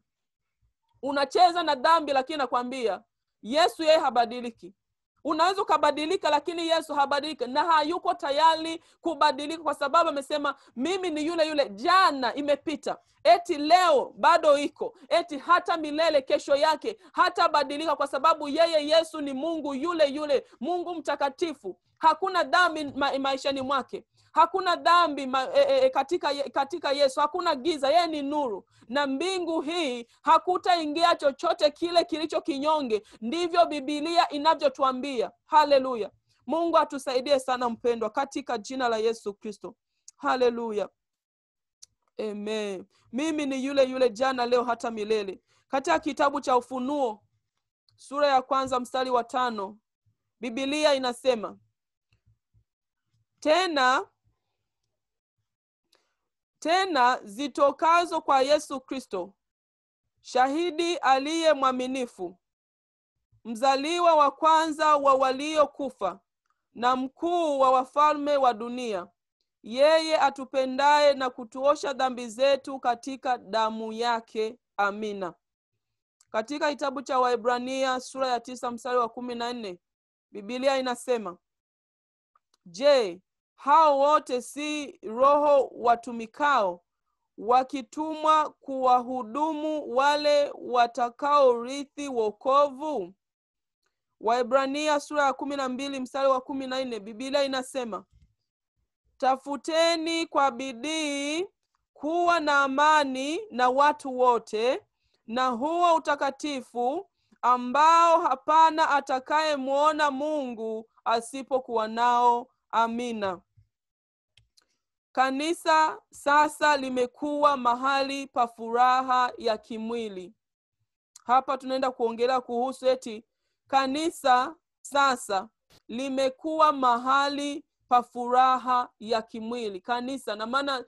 unacheza na dhambi lakini nakwambia yesu yeye habadiliki unaweza ukabadilika lakini yesu habadiliki na hayuko tayari kubadilika kwa sababu amesema mimi ni yule yule jana imepita eti leo bado iko eti hata milele kesho yake hatabadilika kwa sababu yeye yesu ni mungu yule yule mungu mtakatifu hakuna dhambi ma, maishani mwake hakuna dhambi ma, e, e, katika, katika yesu hakuna giza yeye ni nuru na mbingu hii hakutaingia chochote kile kilicho kinyonge ndivyo bibilia inavyotuambia haleluya mungu atusaidie sana mpendwa katika jina la yesu kristo haleluya Amen. Mimi ni yule yule jana, leo, hata milele. Katika kitabu cha Ufunuo sura ya kwanza mstari wa tano Biblia inasema tena tena zitokazo kwa Yesu Kristo, shahidi aliye mwaminifu, mzaliwa wa kwanza wa waliokufa, na mkuu wa wafalme wa dunia, yeye atupendaye na kutuosha dhambi zetu katika damu yake. Amina. Katika kitabu cha Waebrania sura ya tisa mstari wa kumi na nne Biblia inasema Je, hao wote si roho watumikao wakitumwa kuwahudumu wale watakaorithi wokovu? Waebrania sura ya kumi na mbili mstari wa kumi na nne Biblia inasema tafuteni kwa bidii kuwa na amani na watu wote na huo utakatifu ambao hapana atakayemwona Mungu asipokuwa nao. Amina. Kanisa sasa limekuwa mahali pa furaha ya kimwili. Hapa tunaenda kuongelea kuhusu eti kanisa sasa limekuwa mahali pa furaha ya kimwili. Kanisa na maana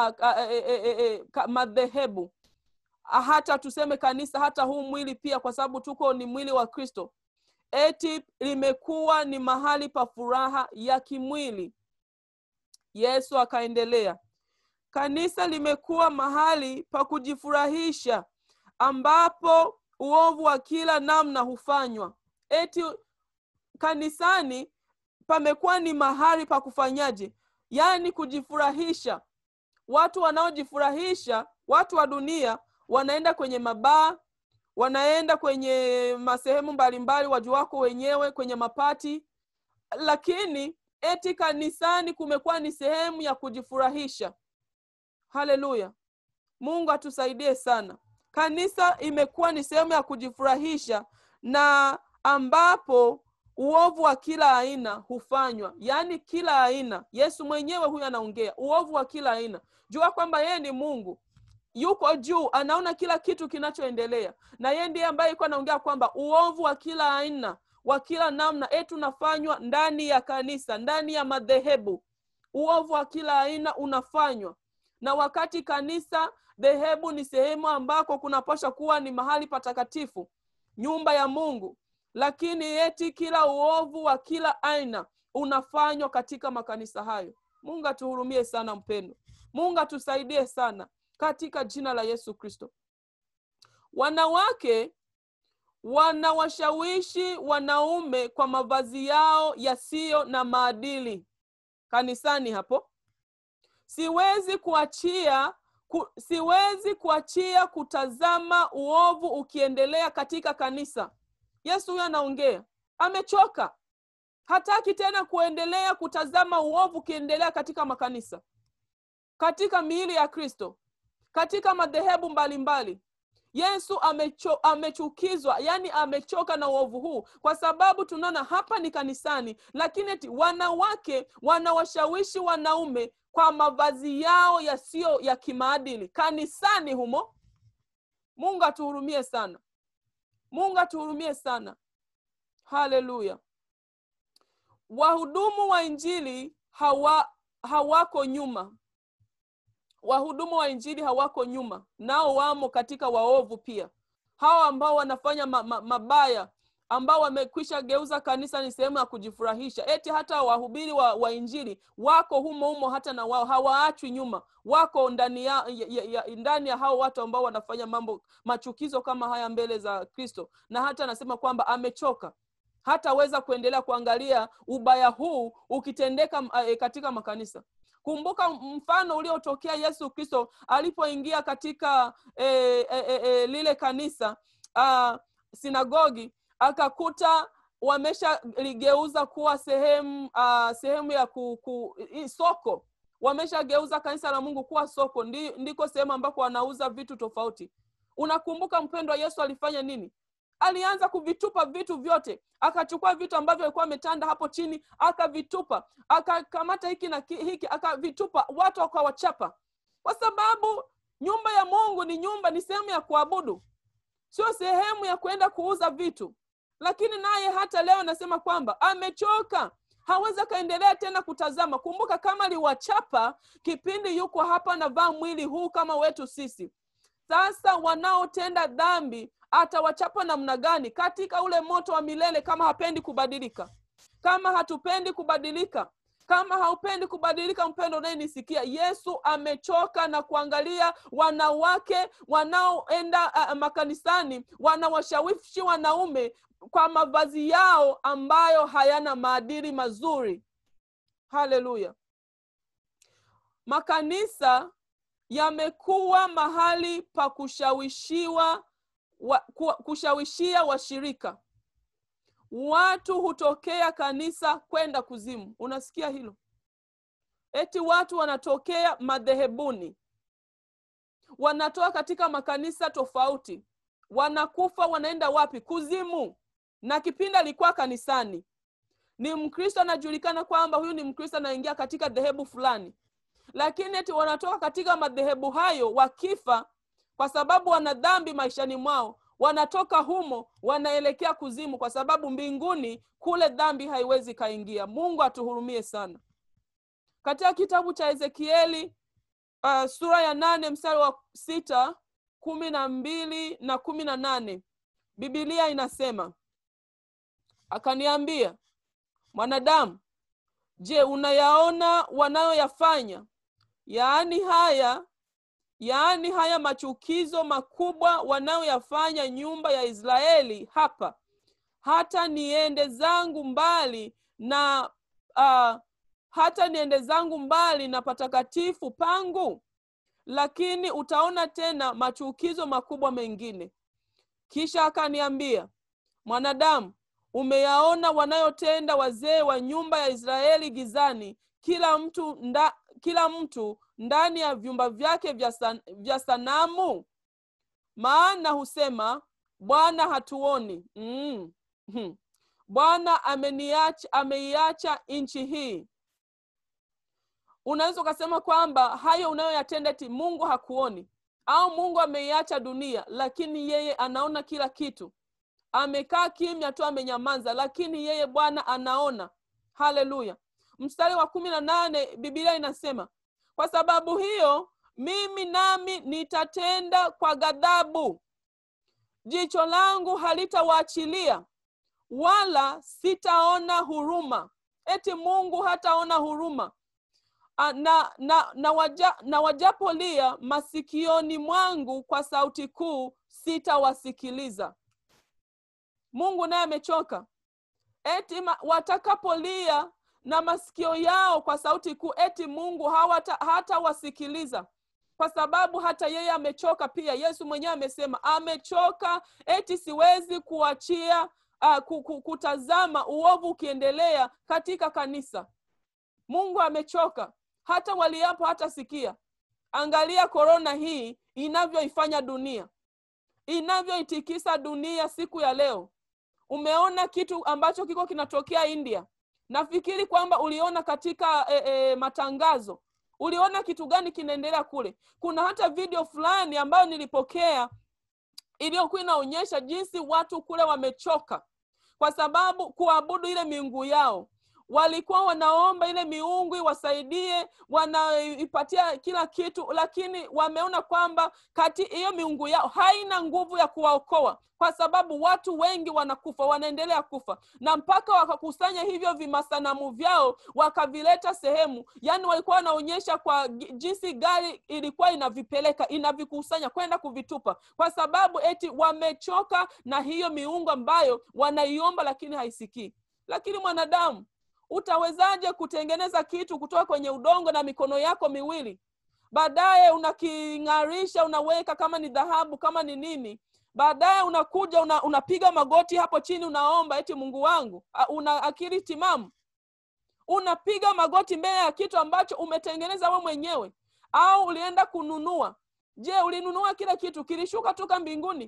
madhehebu hata tuseme kanisa, hata huu mwili pia, kwa sababu tuko ni mwili wa Kristo, eti limekuwa ni mahali pa furaha ya kimwili. Yesu akaendelea, kanisa limekuwa mahali pa kujifurahisha, ambapo uovu wa kila namna hufanywa. Eti kanisani pamekuwa ni mahali pa kufanyaje? Yaani kujifurahisha. Watu wanaojifurahisha, watu wa dunia wanaenda kwenye mabaa, wanaenda kwenye masehemu mbalimbali, wajuwako wenyewe, kwenye mapati, lakini eti kanisani kumekuwa ni sehemu ya kujifurahisha. Haleluya! Mungu atusaidie sana. Kanisa imekuwa ni sehemu ya kujifurahisha na ambapo uovu wa kila aina hufanywa, yaani kila aina. Yesu mwenyewe huyu anaongea uovu wa kila aina. Jua kwamba yeye ni Mungu yuko juu, anaona kila kitu kinachoendelea, na yeye ndiye ambaye iko anaongea kwamba uovu wa kila aina wa kila namna eti unafanywa ndani ya kanisa, ndani ya madhehebu. Uovu wa kila aina unafanywa, na wakati kanisa dhehebu ni sehemu ambako kunapaswa kuwa ni mahali patakatifu, nyumba ya Mungu, lakini eti kila uovu wa kila aina unafanywa katika makanisa hayo. Mungu atuhurumie sana, mpendo. Mungu atusaidie sana katika jina la Yesu Kristo. Wanawake wanawashawishi wanaume kwa mavazi yao yasiyo na maadili kanisani. Hapo siwezi kuachia ku, siwezi kuachia kutazama uovu ukiendelea katika kanisa. Yesu huyo anaongea, amechoka, hataki tena kuendelea kutazama uovu ukiendelea katika makanisa, katika miili ya Kristo, katika madhehebu mbalimbali. Yesu amecho, amechukizwa, yani amechoka na uovu huu, kwa sababu tunaona hapa ni kanisani, lakini eti wanawake wanawashawishi wanaume kwa mavazi yao yasiyo ya kimaadili kanisani humo. Mungu atuhurumie sana, Mungu atuhurumie sana. Haleluya! Wahudumu wa Injili hawa hawako nyuma wahudumu wa injili hawako nyuma, nao wamo katika waovu pia, hawa ambao wanafanya ma, ma, mabaya, ambao wamekwisha geuza kanisa ni sehemu ya kujifurahisha. Eti hata wahubiri wa, wa injili wako humo humo, hata na wao hawaachwi nyuma, wako ndani ya, ya, ya, ndani ya hao watu ambao wanafanya mambo machukizo kama haya mbele za Kristo, na hata anasema kwamba amechoka hataweza kuendelea kuangalia ubaya huu ukitendeka e, katika makanisa. Kumbuka mfano uliotokea Yesu Kristo alipoingia katika e, e, e, e, lile kanisa a, sinagogi, akakuta wameshaligeuza kuwa sehemu a, sehemu ya ku, ku, i, soko. Wameshageuza kanisa la Mungu kuwa soko, ndi, ndiko sehemu ambako wanauza vitu tofauti. Unakumbuka mpendwa, Yesu alifanya nini? alianza kuvitupa vitu vyote, akachukua vitu ambavyo alikuwa ametanda hapo chini akavitupa, akakamata hiki na hiki akavitupa, watu wakawachapa. kwa sababu nyumba ya mungu ni nyumba ni sehemu ya kuabudu sio sehemu ya kwenda kuuza vitu lakini naye hata leo anasema kwamba amechoka hawezi akaendelea tena kutazama kumbuka kama aliwachapa kipindi yuko hapa anavaa mwili huu kama wetu sisi sasa wanaotenda dhambi atawachapa namna gani katika ule moto wa milele kama hapendi kubadilika kama hatupendi kubadilika kama haupendi kubadilika mpendo unayenisikia yesu amechoka na kuangalia wanawake wanaoenda uh, makanisani wanawashawishi wanaume kwa mavazi yao ambayo hayana maadili mazuri haleluya makanisa yamekuwa mahali pa kushawishiwa wa, kushawishia washirika watu hutokea kanisa kwenda kuzimu unasikia hilo eti watu wanatokea madhehebuni wanatoka katika makanisa tofauti wanakufa wanaenda wapi kuzimu na kipindi alikuwa kanisani ni mkristo anajulikana kwamba huyu ni mkristo anaingia katika dhehebu fulani lakini eti wanatoka katika madhehebu hayo wakifa kwa sababu wana dhambi maishani mwao wanatoka humo wanaelekea kuzimu kwa sababu mbinguni kule dhambi haiwezi kaingia mungu atuhurumie sana katika kitabu cha ezekieli uh, sura ya nane mstari wa sita kumi na mbili na kumi na nane bibilia inasema akaniambia mwanadamu je unayaona wanayoyafanya yaani haya yaani haya machukizo makubwa wanayoyafanya nyumba ya israeli hapa hata niende zangu mbali na uh, hata niende zangu mbali na patakatifu pangu lakini utaona tena machukizo makubwa mengine kisha akaniambia mwanadamu umeyaona wanayotenda wazee wa nyumba ya israeli gizani kila mtu nda, kila mtu ndani ya vyumba vyake vya, san, vya sanamu maana husema bwana hatuoni mm. hmm. bwana ameniacha ameiacha nchi hii unaweza ukasema kwamba hayo unayoyatenda ti mungu hakuoni au mungu ameiacha dunia lakini yeye anaona kila kitu amekaa kimya tu amenyamaza lakini yeye bwana anaona haleluya mstari wa kumi na nane bibilia inasema kwa sababu hiyo mimi nami nitatenda kwa ghadhabu jicho langu halitawaachilia wala sitaona huruma eti mungu hataona huruma na, na, na, waja, na wajapolia masikioni mwangu kwa sauti kuu sitawasikiliza mungu naye amechoka eti watakapolia na masikio yao kwa sauti kuu eti mungu hawata, hatawasikiliza kwa sababu hata yeye amechoka pia yesu mwenyewe amesema amechoka eti siwezi kuachia uh, kutazama uovu ukiendelea katika kanisa mungu amechoka hata waliapo hata sikia angalia korona hii inavyoifanya dunia inavyoitikisa dunia siku ya leo umeona kitu ambacho kiko kinatokea india nafikiri kwamba uliona katika e, e, matangazo uliona kitu gani kinaendelea kule kuna hata video fulani ambayo nilipokea iliyokuwa inaonyesha jinsi watu kule wamechoka kwa sababu kuabudu ile miungu yao walikuwa wanaomba ile miungu iwasaidie wanaipatia kila kitu lakini wameona kwamba kati hiyo miungu yao haina nguvu ya kuwaokoa kwa sababu watu wengi wanakufa wanaendelea kufa na mpaka wakakusanya hivyo vimasanamu vyao wakavileta sehemu yaani walikuwa wanaonyesha kwa jinsi gari ilikuwa inavipeleka inavikusanya kwenda kuvitupa kwa sababu eti wamechoka na hiyo miungu ambayo wanaiomba lakini haisikii lakini mwanadamu utawezaje kutengeneza kitu kutoka kwenye udongo na mikono yako miwili baadaye unaking'arisha unaweka kama ni dhahabu kama ni nini baadaye unakuja una, unapiga magoti hapo chini unaomba eti mungu wangu una akili timamu unapiga magoti mbele ya kitu ambacho umetengeneza we mwenyewe au ulienda kununua je ulinunua kile kitu kilishuka toka mbinguni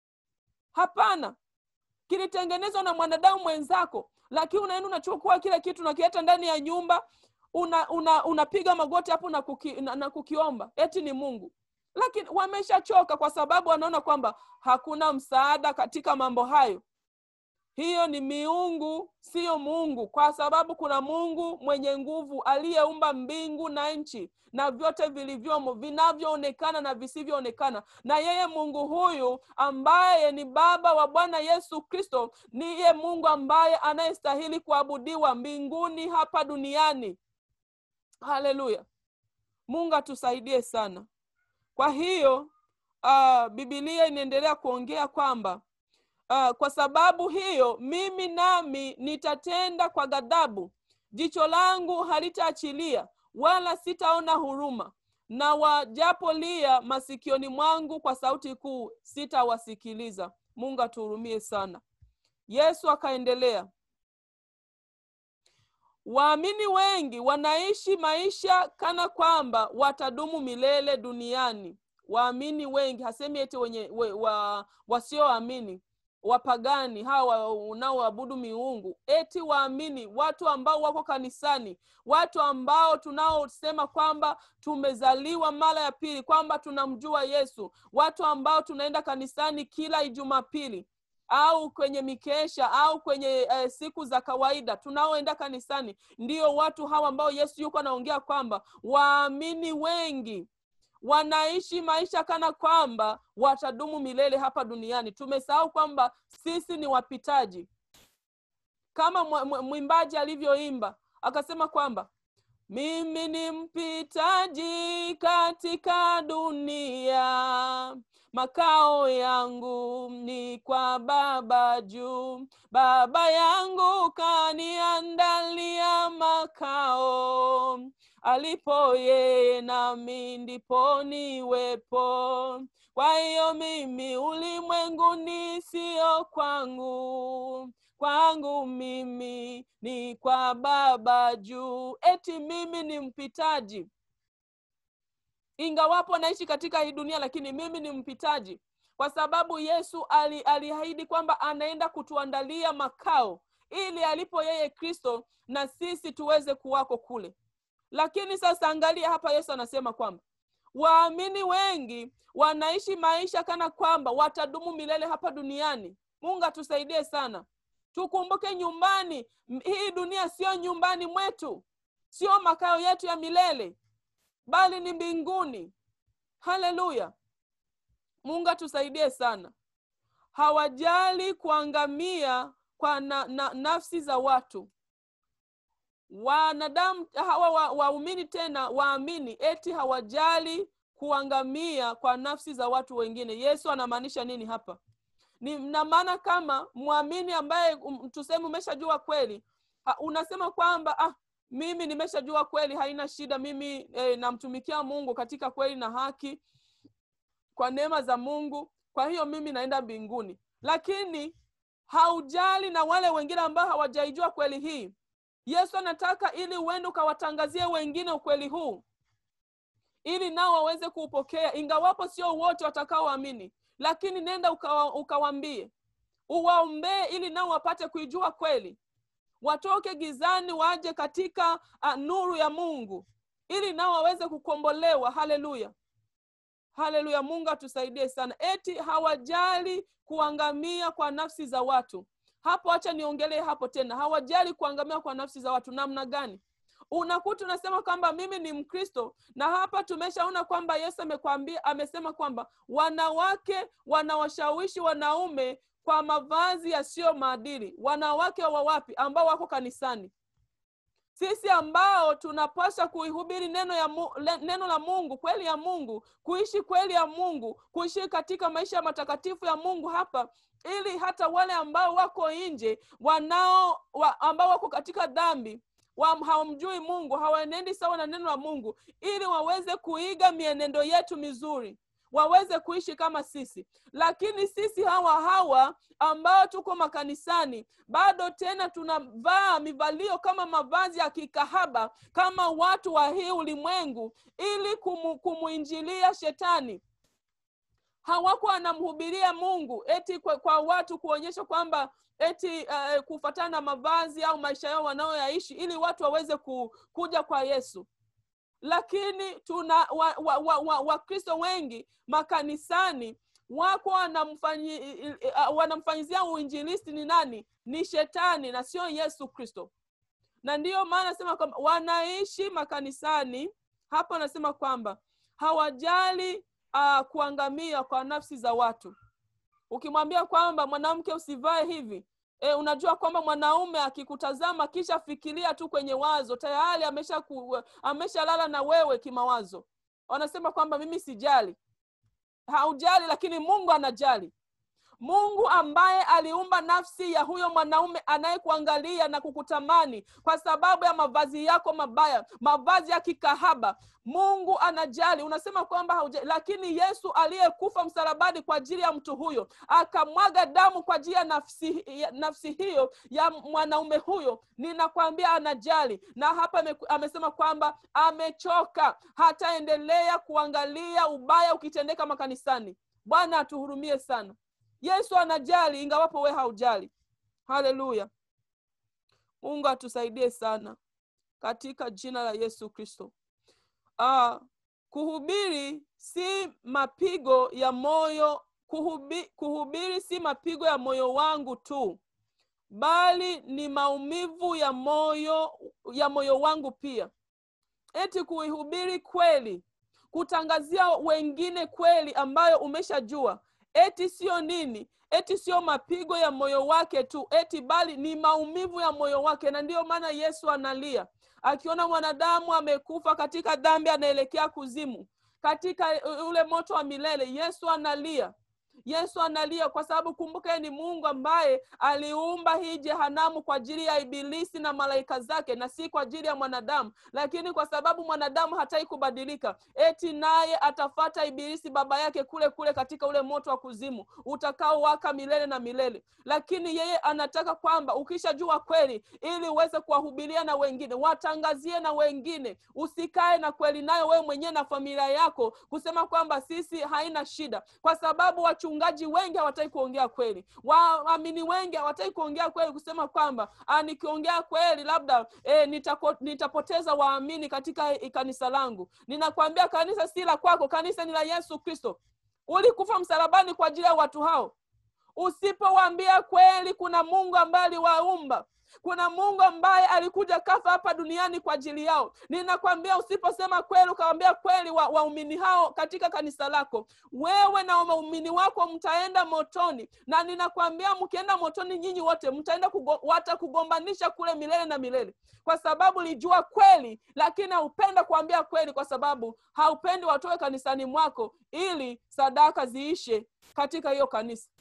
hapana kilitengenezwa na mwanadamu mwenzako lakini unaenda unachukua kile kitu nakileta ndani ya nyumba una una unapiga magoti hapo na, kuki, na, na kukiomba eti ni mungu lakini wameshachoka kwa sababu wanaona kwamba hakuna msaada katika mambo hayo hiyo ni miungu siyo mungu kwa sababu kuna mungu mwenye nguvu aliyeumba mbingu na nchi na vyote vilivyomo vinavyoonekana na visivyoonekana na yeye mungu huyu ambaye ni baba wa bwana yesu kristo niye mungu ambaye anayestahili kuabudiwa mbinguni hapa duniani haleluya mungu atusaidie sana kwa hiyo uh, bibilia inaendelea kuongea kwamba uh, kwa sababu hiyo mimi nami nitatenda kwa ghadhabu jicho langu halitaachilia wala sitaona huruma na wajapolia masikioni mwangu kwa sauti kuu sitawasikiliza mungu atuhurumie sana yesu akaendelea waamini wengi wanaishi maisha kana kwamba watadumu milele duniani waamini wengi hasemi eti wenye we, wa, wasioamini wapagani hawa unaoabudu miungu eti waamini watu ambao wako kanisani watu ambao tunaosema kwamba tumezaliwa mara ya pili kwamba tunamjua yesu watu ambao tunaenda kanisani kila ijumapili au kwenye mikesha au kwenye eh, siku za kawaida tunaoenda kanisani ndio watu hawa ambao yesu yuko anaongea kwamba waamini wengi wanaishi maisha kana kwamba watadumu milele hapa duniani tumesahau kwamba sisi ni wapitaji kama mwimbaji alivyoimba akasema kwamba mimi ni mpitaji katika dunia makao yangu ni kwa baba juu baba yangu kaniandalia makao alipo yeye nami ndipo niwepo kwa hiyo mimi ulimwenguni sio kwangu kwangu mimi ni kwa baba juu eti mimi ni mpitaji ingawapo naishi katika hii dunia lakini mimi ni mpitaji kwa sababu yesu aliahidi ali kwamba anaenda kutuandalia makao ili alipo yeye kristo na sisi tuweze kuwako kule lakini sasa angalia hapa yesu anasema kwamba waamini wengi wanaishi maisha kana kwamba watadumu milele hapa duniani mungu atusaidie sana tukumbuke nyumbani hii dunia sio nyumbani mwetu sio makao yetu ya milele bali ni mbinguni haleluya mungu atusaidie sana hawajali kuangamia kwa na, na, nafsi za watu wanadamu hawa waumini wa tena waamini eti hawajali kuangamia kwa nafsi za watu wengine yesu anamaanisha nini hapa ni na maana kama mwamini ambaye um, tuseme umeshajua kweli ha, unasema kwamba ah, mimi nimeshajua kweli haina shida mimi eh, namtumikia mungu katika kweli na haki kwa neema za mungu kwa hiyo mimi naenda mbinguni lakini haujali na wale wengine ambao hawajaijua kweli hii yesu anataka ili uende ukawatangazie wengine ukweli huu ili nao waweze kuupokea ingawapo sio wote watakaoamini lakini nenda ukawa, ukawambie uwaombee ili nao wapate kuijua kweli watoke gizani waje katika uh, nuru ya mungu ili nao waweze kukombolewa haleluya haleluya mungu atusaidie sana eti hawajali kuangamia kwa nafsi za watu hapo hacha niongelee hapo tena hawajali kuangamia kwa nafsi za watu namna gani unakuta unasema kwamba mimi ni mkristo na hapa tumeshaona kwamba yesu amekwambia amesema kwamba wanawake wanawashawishi wanaume kwa mavazi yasiyo maadili wanawake wa wapi ambao wako kanisani sisi ambao tunapaswa kuihubiri neno ya mu, le, neno la mungu kweli ya mungu kuishi kweli ya mungu kuishi katika maisha ya matakatifu ya mungu hapa ili hata wale ambao wako nje wanao wa, ambao wako katika dhambi wa, hawamjui mungu hawaenendi sawa na neno la mungu ili waweze kuiga mienendo yetu mizuri waweze kuishi kama sisi lakini sisi hawa hawa ambao tuko makanisani bado tena tunavaa mivalio kama mavazi ya kikahaba kama watu wa hii ulimwengu ili kumu, kumuinjilia shetani hawako wanamhubiria mungu eti kwa, kwa watu kuonyesha kwamba eti uh, kufatana na mavazi au maisha yao wanayoyaishi ili watu waweze ku, kuja kwa yesu lakini tuna wakristo wa, wa, wa, wakristo wengi makanisani wako wanamfanyi, uh, wanamfanyizia uinjilisti ni nani ni shetani na sio yesu kristo na ndiyo maana nasema kwamba wanaishi makanisani hapa anasema kwamba hawajali uh, kuangamia kwa nafsi za watu ukimwambia kwamba mwanamke usivae hivi e, unajua kwamba mwanaume akikutazama kisha fikiria tu kwenye wazo tayari amesha ku, ameshalala na wewe kimawazo wanasema kwamba mimi sijali haujali lakini mungu anajali mungu ambaye aliumba nafsi ya huyo mwanaume anayekuangalia na kukutamani kwa sababu ya mavazi yako mabaya mavazi ya kikahaba mungu anajali unasema kwamba haujali lakini yesu aliyekufa msalabani kwa ajili ya mtu huyo akamwaga damu kwa ajili ya nafsi, ya nafsi hiyo ya mwanaume huyo ninakwambia anajali na hapa ame, amesema kwamba amechoka hataendelea kuangalia ubaya ukitendeka makanisani bwana atuhurumie sana yesu anajali ingawapo we haujali haleluya mungu atusaidie sana katika jina la yesu kristo uh, kuhubiri si mapigo ya moyo kuhubi, kuhubiri si mapigo ya moyo wangu tu bali ni maumivu ya moyo ya moyo wangu pia eti kuihubiri kweli kutangazia wengine kweli ambayo umeshajua eti sio nini eti sio mapigo ya moyo wake tu eti bali ni maumivu ya moyo wake na ndiyo maana yesu analia akiona mwanadamu amekufa katika dhambi anaelekea kuzimu katika ule moto wa milele yesu analia yesu analia kwa sababu kumbuka ni mungu ambaye aliumba hii jehanamu kwa ajili ya ibilisi na malaika zake na si kwa ajili ya mwanadamu lakini kwa sababu mwanadamu hatai kubadilika eti naye atafata ibilisi baba yake kule kule katika ule moto wa kuzimu utakaowaka milele na milele lakini yeye anataka kwamba ukishajua kweli ili uweze kuwahubiria na wengine watangazie na wengine usikae na kweli nayo wewe mwenyewe na familia yako kusema kwamba sisi haina shida kwa sababu wachu wachungaji wengi hawataki kuongea kweli waamini wengi hawataki kuongea kweli kusema kwamba nikiongea kweli labda e, nitako, nitapoteza waamini katika kanisa langu ninakwambia kanisa si la kwako kanisa ni la yesu kristo ulikufa msalabani kwa ajili ya watu hao usipowaambia kweli kuna mungu ambaye aliwaumba kuna mungu ambaye alikuja kafa hapa duniani kwa ajili yao ninakwambia usiposema kweli ukawambia kweli waumini wa hao katika kanisa lako wewe na waumini wako mtaenda motoni na ninakwambia mkienda motoni nyinyi wote mtaenda kugo, watakugombanisha kule milele na milele kwa sababu lijua kweli lakini haupenda kuambia kweli kwa sababu haupendi watoe kanisani mwako ili sadaka ziishe katika hiyo kanisa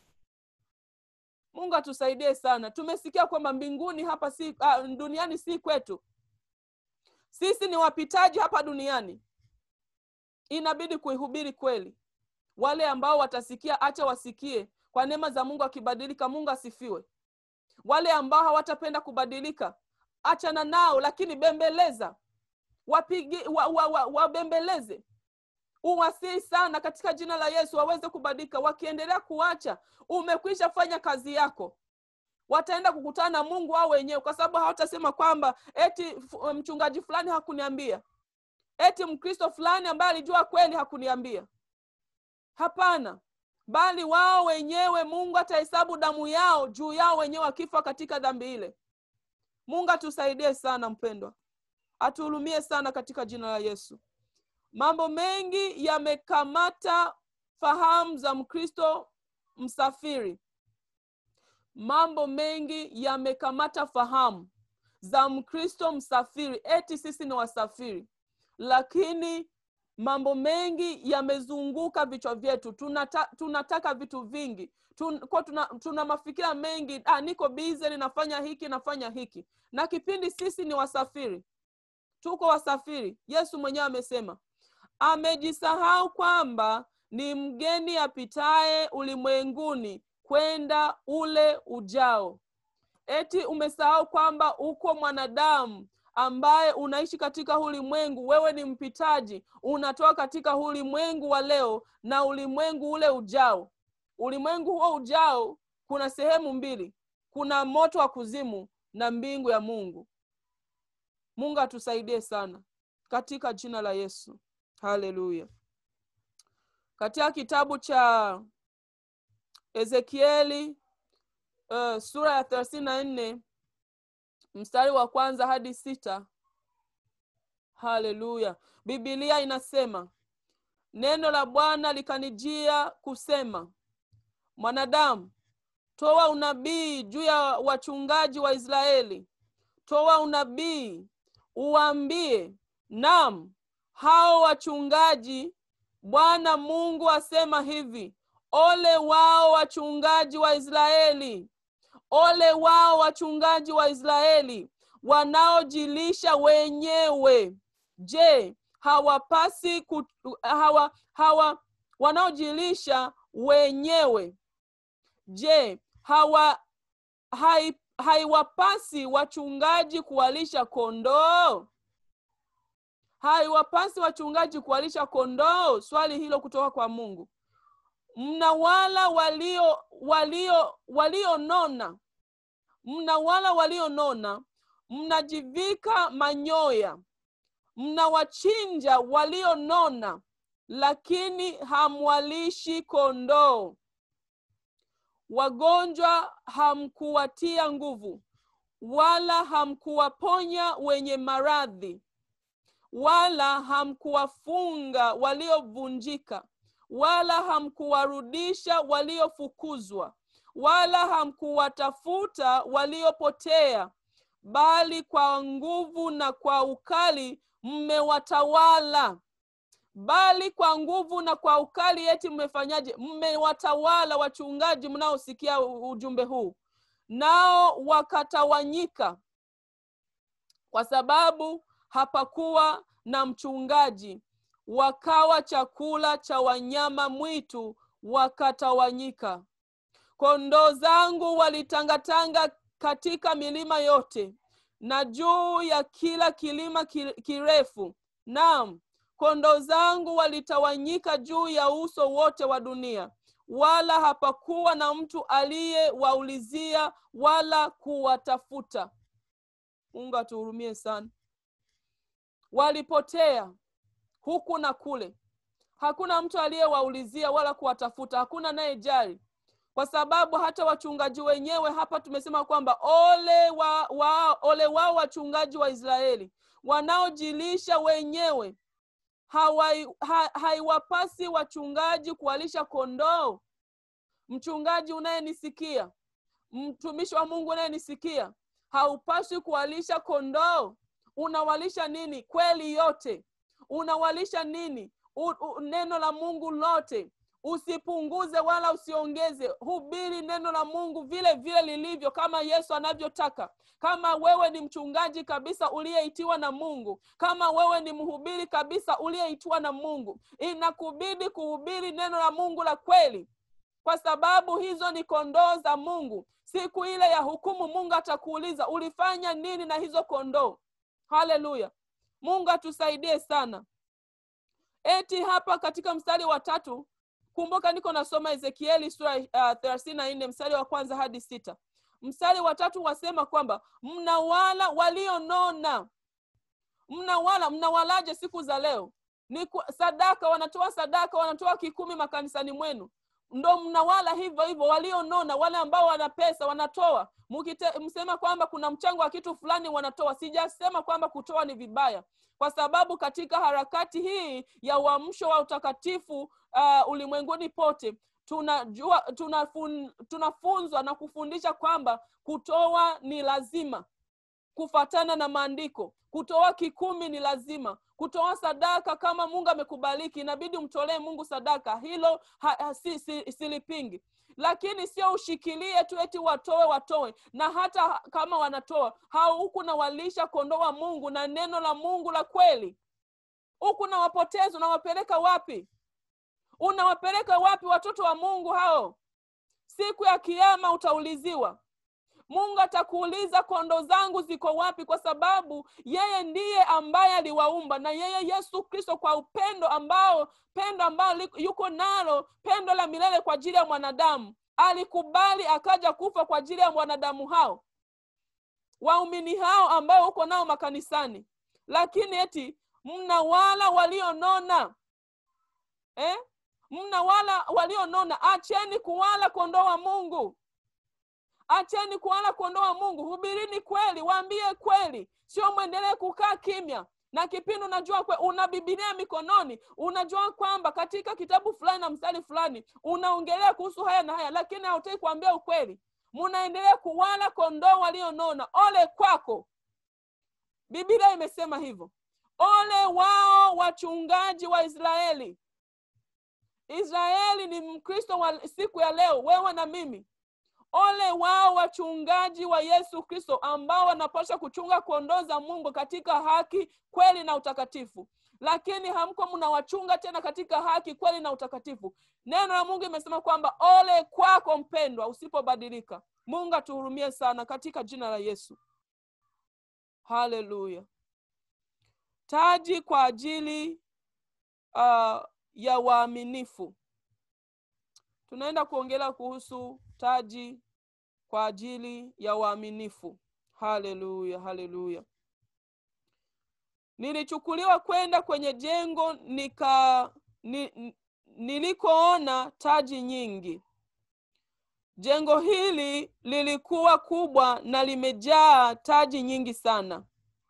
mungu atusaidie sana tumesikia kwamba mbinguni hapa si uh, duniani si kwetu sisi ni wapitaji hapa duniani inabidi kuihubiri kweli wale ambao watasikia acha wasikie kwa neema za mungu akibadilika mungu asifiwe wale ambao hawatapenda kubadilika achana nao lakini bembeleza wapigi wabembeleze wa, wa, wa uwasii sana katika jina la yesu waweze kubadilika wakiendelea kuacha umekwisha fanya kazi yako wataenda kukutana na mungu wao wenyewe kwa sababu hawatasema kwamba eti mchungaji fulani hakuniambia eti mkristo fulani ambaye alijua kweli hakuniambia hapana bali wao wenyewe mungu atahesabu damu yao juu yao wenyewe wakifa katika dhambi ile mungu atusaidie sana mpendwa atuhurumie sana katika jina la yesu mambo mengi yamekamata fahamu za mkristo msafiri mambo mengi yamekamata fahamu za mkristo msafiri eti sisi ni wasafiri lakini mambo mengi yamezunguka vichwa vyetu tunata, tunataka vitu vingi Tun, kwa tuna, tuna mafikira mengi ah, niko bize ninafanya hiki nafanya hiki na kipindi sisi ni wasafiri tuko wasafiri yesu mwenyewe amesema amejisahau kwamba ni mgeni apitaye ulimwenguni kwenda ule ujao eti umesahau kwamba uko mwanadamu ambaye unaishi katika ulimwengu wewe ni mpitaji unatoka katika ulimwengu wa leo na ulimwengu ule ujao ulimwengu huo ujao kuna sehemu mbili kuna moto wa kuzimu na mbingu ya mungu mungu atusaidie sana katika jina la yesu haleluya katika kitabu cha ezekieli uh, sura ya thelathini na nne mstari wa kwanza hadi sita haleluya bibilia inasema neno la bwana likanijia kusema mwanadamu toa unabii juu ya wachungaji wa israeli toa unabii uwaambie nam hao wachungaji bwana mungu asema hivi ole wao wachungaji wa israeli ole wao wachungaji wa israeli wanaojilisha wenyewe je hawapasi ku, hawa, hawa wanaojilisha wenyewe je hawa hai, haiwapasi wachungaji kuwalisha kondoo haiwapasi wachungaji kuwalisha kondoo swali hilo kutoka kwa mungu mnawala walio walio walionona mnawala walionona mnajivika manyoya mnawachinja walionona lakini hamwalishi kondoo wagonjwa hamkuwatia nguvu wala hamkuwaponya wenye maradhi wala hamkuwafunga waliovunjika wala hamkuwarudisha waliofukuzwa wala hamkuwatafuta waliopotea bali kwa nguvu na kwa ukali mmewatawala bali kwa nguvu na kwa ukali eti mmefanyaje mmewatawala wachungaji mnaosikia ujumbe huu nao wakatawanyika kwa sababu hapakuwa na mchungaji wakawa chakula cha wanyama mwitu wakatawanyika kondoo zangu walitangatanga katika milima yote na juu ya kila kilima kirefu naam kondoo zangu walitawanyika juu ya uso wote wa dunia wala hapakuwa na mtu aliyewaulizia wala kuwatafuta mungu atuhurumie sana walipotea huku na kule hakuna mtu aliyewaulizia wala kuwatafuta hakuna naye jari kwa sababu hata wachungaji wenyewe hapa tumesema kwamba ole wa, wa, ole wao wachungaji wa israeli wanaojilisha wenyewe haiwapasi ha, wachungaji kuwalisha kondoo mchungaji unayenisikia mtumishi wa mungu unayenisikia haupaswi kuwalisha kondoo unawalisha nini kweli yote unawalisha nini U, u, neno la mungu lote usipunguze wala usiongeze hubiri neno la mungu vile vile lilivyo kama yesu anavyotaka kama wewe ni mchungaji kabisa uliyeitiwa na mungu kama wewe ni mhubiri kabisa uliyeitiwa na mungu inakubidi kuhubiri neno la mungu la kweli kwa sababu hizo ni kondoo za mungu siku ile ya hukumu mungu atakuuliza ulifanya nini na hizo kondoo haleluya mungu atusaidie sana eti hapa katika mstari wa tatu kumbuka niko nasoma ezekieli sura uh, thelathini na nne mstari wa kwanza hadi sita mstari wa tatu wasema kwamba mnawala walionona mnawala mnawalaje siku za leo ni sadaka wanatoa sadaka wanatoa kikumi makanisani mwenu ndo mnawala hivyo hivyo walionona wale ambao wana pesa wanatoa Mukite, msema kwamba kuna mchango wa kitu fulani wanatoa sijasema kwamba kutoa ni vibaya kwa sababu katika harakati hii ya uamsho wa utakatifu uh, ulimwenguni pote tunajua tunafun, tunafunzwa na kufundisha kwamba kutoa ni lazima kufatana na maandiko kutoa kikumi ni lazima kutoa sadaka kama mungu amekubaliki inabidi umtolee mungu sadaka hilo ha, ha, si, si, silipingi lakini sio ushikilie tu eti watoe watoe na hata kama wanatoa hao huku nawalisha kondoo wa mungu na neno la mungu la kweli huku nawapoteza unawapeleka wapi unawapeleka wapi watoto wa mungu hao siku ya kiama utauliziwa mungu atakuuliza kondoo zangu ziko wapi kwa sababu yeye ndiye ambaye aliwaumba na yeye yesu kristo kwa upendo ambao pendo ambao liko- yuko nalo pendo la milele kwa ajili ya mwanadamu alikubali akaja kufa kwa ajili ya mwanadamu hao waumini hao ambao uko nao makanisani lakini eti mna wala walionona eh? mna wala walionona acheni kuwala kondoo wa mungu acheni kuwala kondoo wa mungu hubirini kweli waambie kweli sio mwendelee kukaa kimya na kipindi unajua kwe, una bibilia mikononi unajua kwamba katika kitabu fulani na mstari fulani unaongelea kuhusu haya na haya lakini hautaki kuambia ukweli munaendelea kuwala kondoo walionona ole kwako biblia imesema hivyo ole wao wachungaji wa israeli israeli ni mkristo wa siku ya leo wewe na mimi ole wao wachungaji wa yesu kristo ambao wanapaswa kuchunga kondoo za mungu katika haki kweli na utakatifu lakini hamko mnawachunga tena katika haki kweli na utakatifu neno la mungu imesema kwamba ole kwako mpendwa usipobadilika mungu atuhurumie sana katika jina la yesu haleluya taji kwa ajili uh, ya waaminifu tunaenda kuongelea kuhusu taji kwa ajili ya waaminifu haleluya haleluya nilichukuliwa kwenda kwenye jengo nika ni, nilikoona taji nyingi jengo hili lilikuwa kubwa na limejaa taji nyingi sana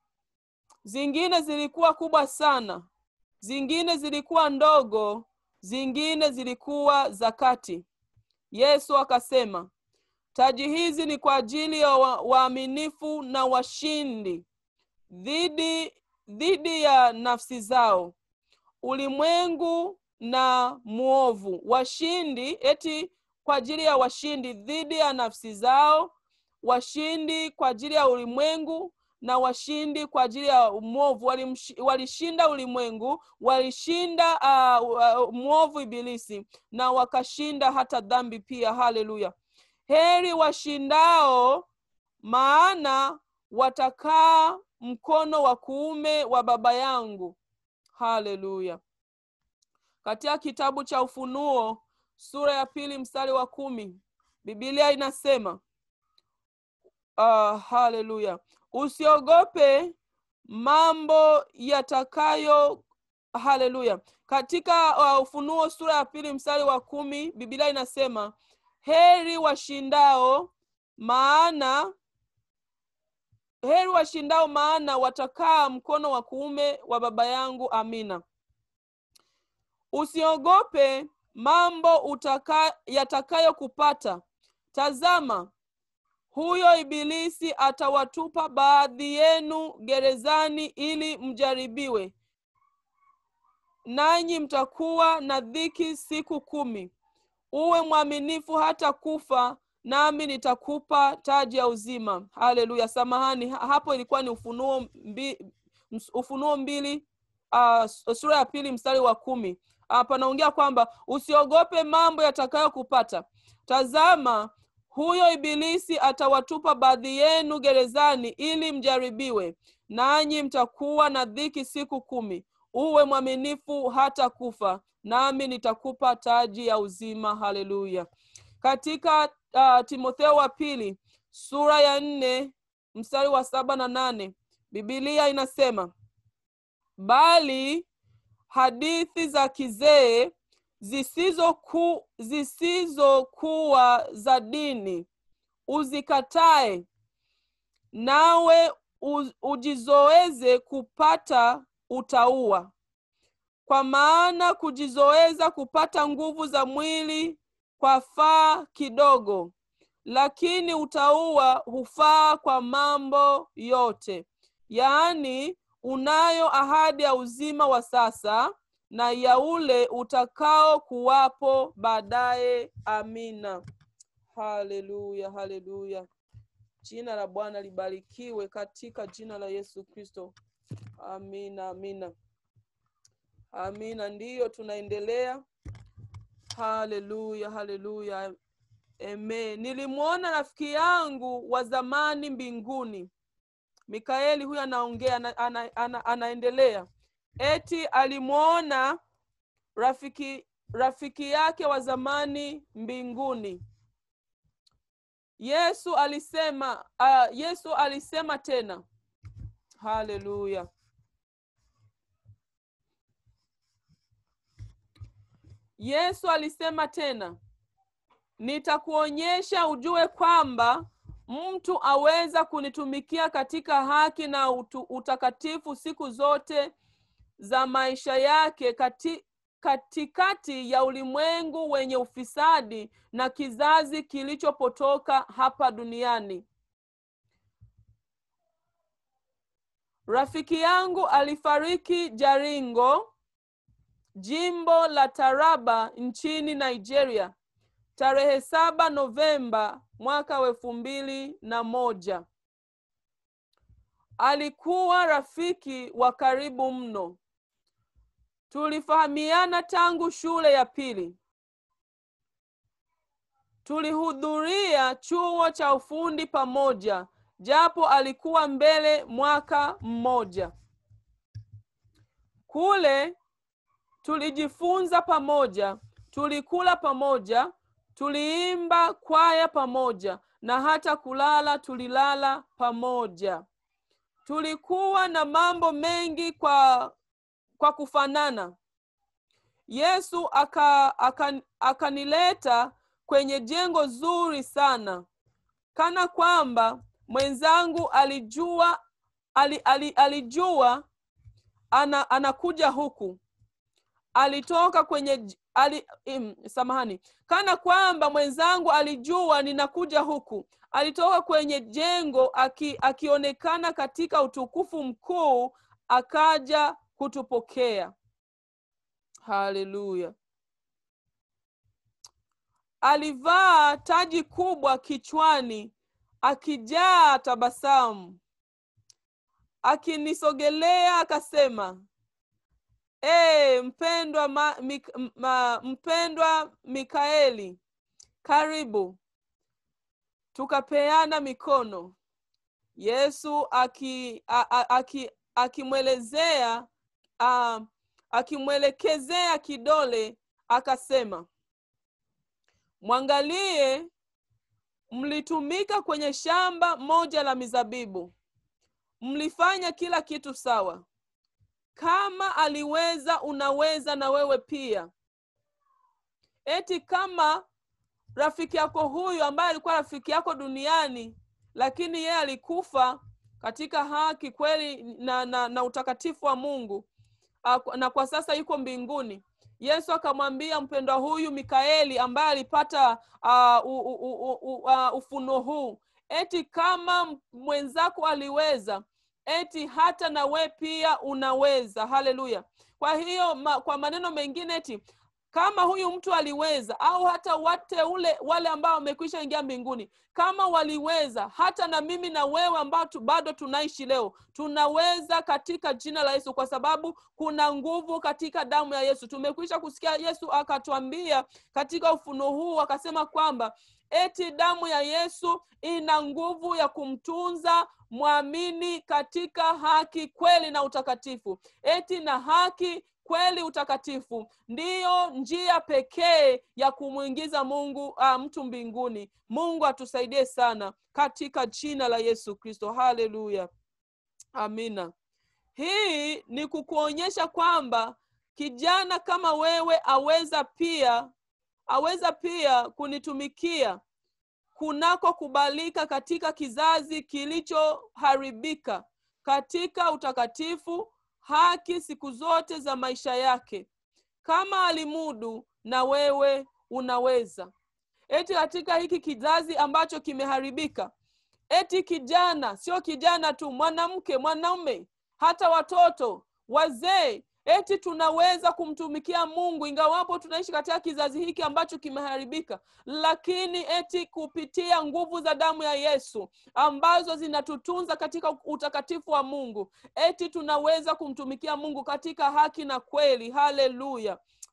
zingine zilikuwa kubwa sana zingine zilikuwa ndogo zingine zilikuwa za kati yesu akasema taji hizi ni kwa ajili ya wa- waaminifu na washindi dhidi dhidi ya nafsi zao ulimwengu na mwovu washindi eti kwa ajili ya washindi dhidi ya nafsi zao washindi kwa ajili ya ulimwengu na washindi kwa ajili ya mwovu Walimshi- walishinda ulimwengu walishinda uh, uh, mwovu ibilisi na wakashinda hata dhambi pia haleluya heri washindao maana watakaa mkono wa kuume wa baba yangu haleluya katika kitabu cha ufunuo sura ya pili mstari wa kumi bibilia inasema uh, haleluya usiogope mambo yatakayo haleluya katika uh, ufunuo sura ya pili mstari wa kumi bibilia inasema heri washindao maana heri washindao maana watakaa mkono wa kuume wa baba yangu amina usiogope mambo utaka, yatakayokupata tazama huyo ibilisi atawatupa baadhi yenu gerezani ili mjaribiwe nanyi mtakuwa na dhiki siku kumi uwe mwaminifu hata kufa nami nitakupa taji ya uzima haleluya samahani ha- hapo ilikuwa ni ufunuo mbi, ms- ufunuo mbili uh, sura ya pili mstari wa kumi uh, panaongea kwamba usiogope mambo yatakayokupata tazama huyo ibilisi atawatupa baadhi yenu gerezani ili mjaribiwe nanyi mtakuwa na dhiki siku kumi uwe mwaminifu hata kufa nami nitakupa taji ya uzima haleluya katika uh, timotheo wa pili sura ya nne mstari wa saba na nane bibilia inasema bali hadithi za kizee zisizoku- zisizokuwa za dini uzikatae nawe u- ujizoeze kupata utaua kwa maana kujizoeza kupata nguvu za mwili kwa faa kidogo lakini utaua hufaa kwa mambo yote yaani unayo ahadi ya uzima wa sasa na ya ule utakao kuwapo baadaye amina haleluya haleluya jina la bwana libarikiwe katika jina la yesu kristo amina amina amina ndiyo tunaendelea haleluya haleluya Amen. Nilimwona rafiki yangu wa zamani mbinguni. Mikaeli huyu anaongea ana, ana, ana, anaendelea eti alimwona rafiki rafiki yake wa zamani mbinguni. Yesu alisema uh, Yesu alisema tena, haleluya. Yesu alisema tena, nitakuonyesha ujue kwamba mtu aweza kunitumikia katika haki na utu, utakatifu siku zote za maisha yake kati, katikati ya ulimwengu wenye ufisadi na kizazi kilichopotoka hapa duniani. Rafiki yangu alifariki Jaringo, jimbo la Taraba nchini Nigeria tarehe saba Novemba mwaka wa elfu mbili na moja. Alikuwa rafiki wa karibu mno. Tulifahamiana tangu shule ya pili. Tulihudhuria chuo cha ufundi pamoja, japo alikuwa mbele mwaka mmoja. Kule tulijifunza pamoja, tulikula pamoja, tuliimba kwaya pamoja na hata kulala tulilala pamoja. Tulikuwa na mambo mengi kwa kwa kufanana. Yesu aka, aka, akanileta kwenye jengo zuri sana, kana kwamba mwenzangu alijua ali, ali, alijua ana, anakuja huku. Alitoka kwenye ali, im, samahani, kana kwamba mwenzangu alijua ninakuja huku. Alitoka kwenye jengo aki, akionekana katika utukufu mkuu, akaja kutupokea. Haleluya! Alivaa taji kubwa kichwani, akijaa tabasamu. Akinisogelea akasema, e, mpendwa ma, mik, ma, mpendwa Mikaeli, karibu. Tukapeana mikono. Yesu aki, a, a, aki akimwelezea uh, akimwelekezea kidole akasema, mwangalie, mlitumika kwenye shamba moja la mizabibu, mlifanya kila kitu sawa. Kama aliweza, unaweza na wewe pia. Eti kama rafiki yako huyu ambaye alikuwa rafiki yako duniani, lakini yeye alikufa katika haki kweli na, na, na utakatifu wa Mungu na kwa sasa yuko mbinguni. Yesu akamwambia mpendwa huyu Mikaeli ambaye alipata uh, u, u, u, u, uh, ufunuo huu, eti kama mwenzako aliweza, eti hata na we pia unaweza. Haleluya! Kwa hiyo ma, kwa maneno mengine eti kama huyu mtu aliweza au hata wate ule wale ambao wamekwisha ingia mbinguni kama waliweza hata na mimi na wewe ambao tu, bado tunaishi leo tunaweza katika jina la yesu kwa sababu kuna nguvu katika damu ya yesu tumekwisha kusikia yesu akatwambia katika ufunuo huu akasema kwamba eti damu ya yesu ina nguvu ya kumtunza mwamini katika haki kweli na utakatifu eti na haki kweli utakatifu ndiyo njia pekee ya kumwingiza mungu uh, mtu mbinguni mungu atusaidie sana katika jina la yesu kristo haleluya amina hii ni kukuonyesha kwamba kijana kama wewe aweza pia aweza pia kunitumikia kunako kubalika katika kizazi kilichoharibika katika utakatifu haki siku zote za maisha yake kama alimudu na wewe unaweza eti katika hiki kizazi ambacho kimeharibika eti kijana sio kijana tu mwanamke mwanaume hata watoto wazee eti tunaweza kumtumikia mungu ingawapo tunaishi katika kizazi hiki ambacho kimeharibika lakini eti kupitia nguvu za damu ya yesu ambazo zinatutunza katika utakatifu wa mungu eti tunaweza kumtumikia mungu katika haki na kweli haleluya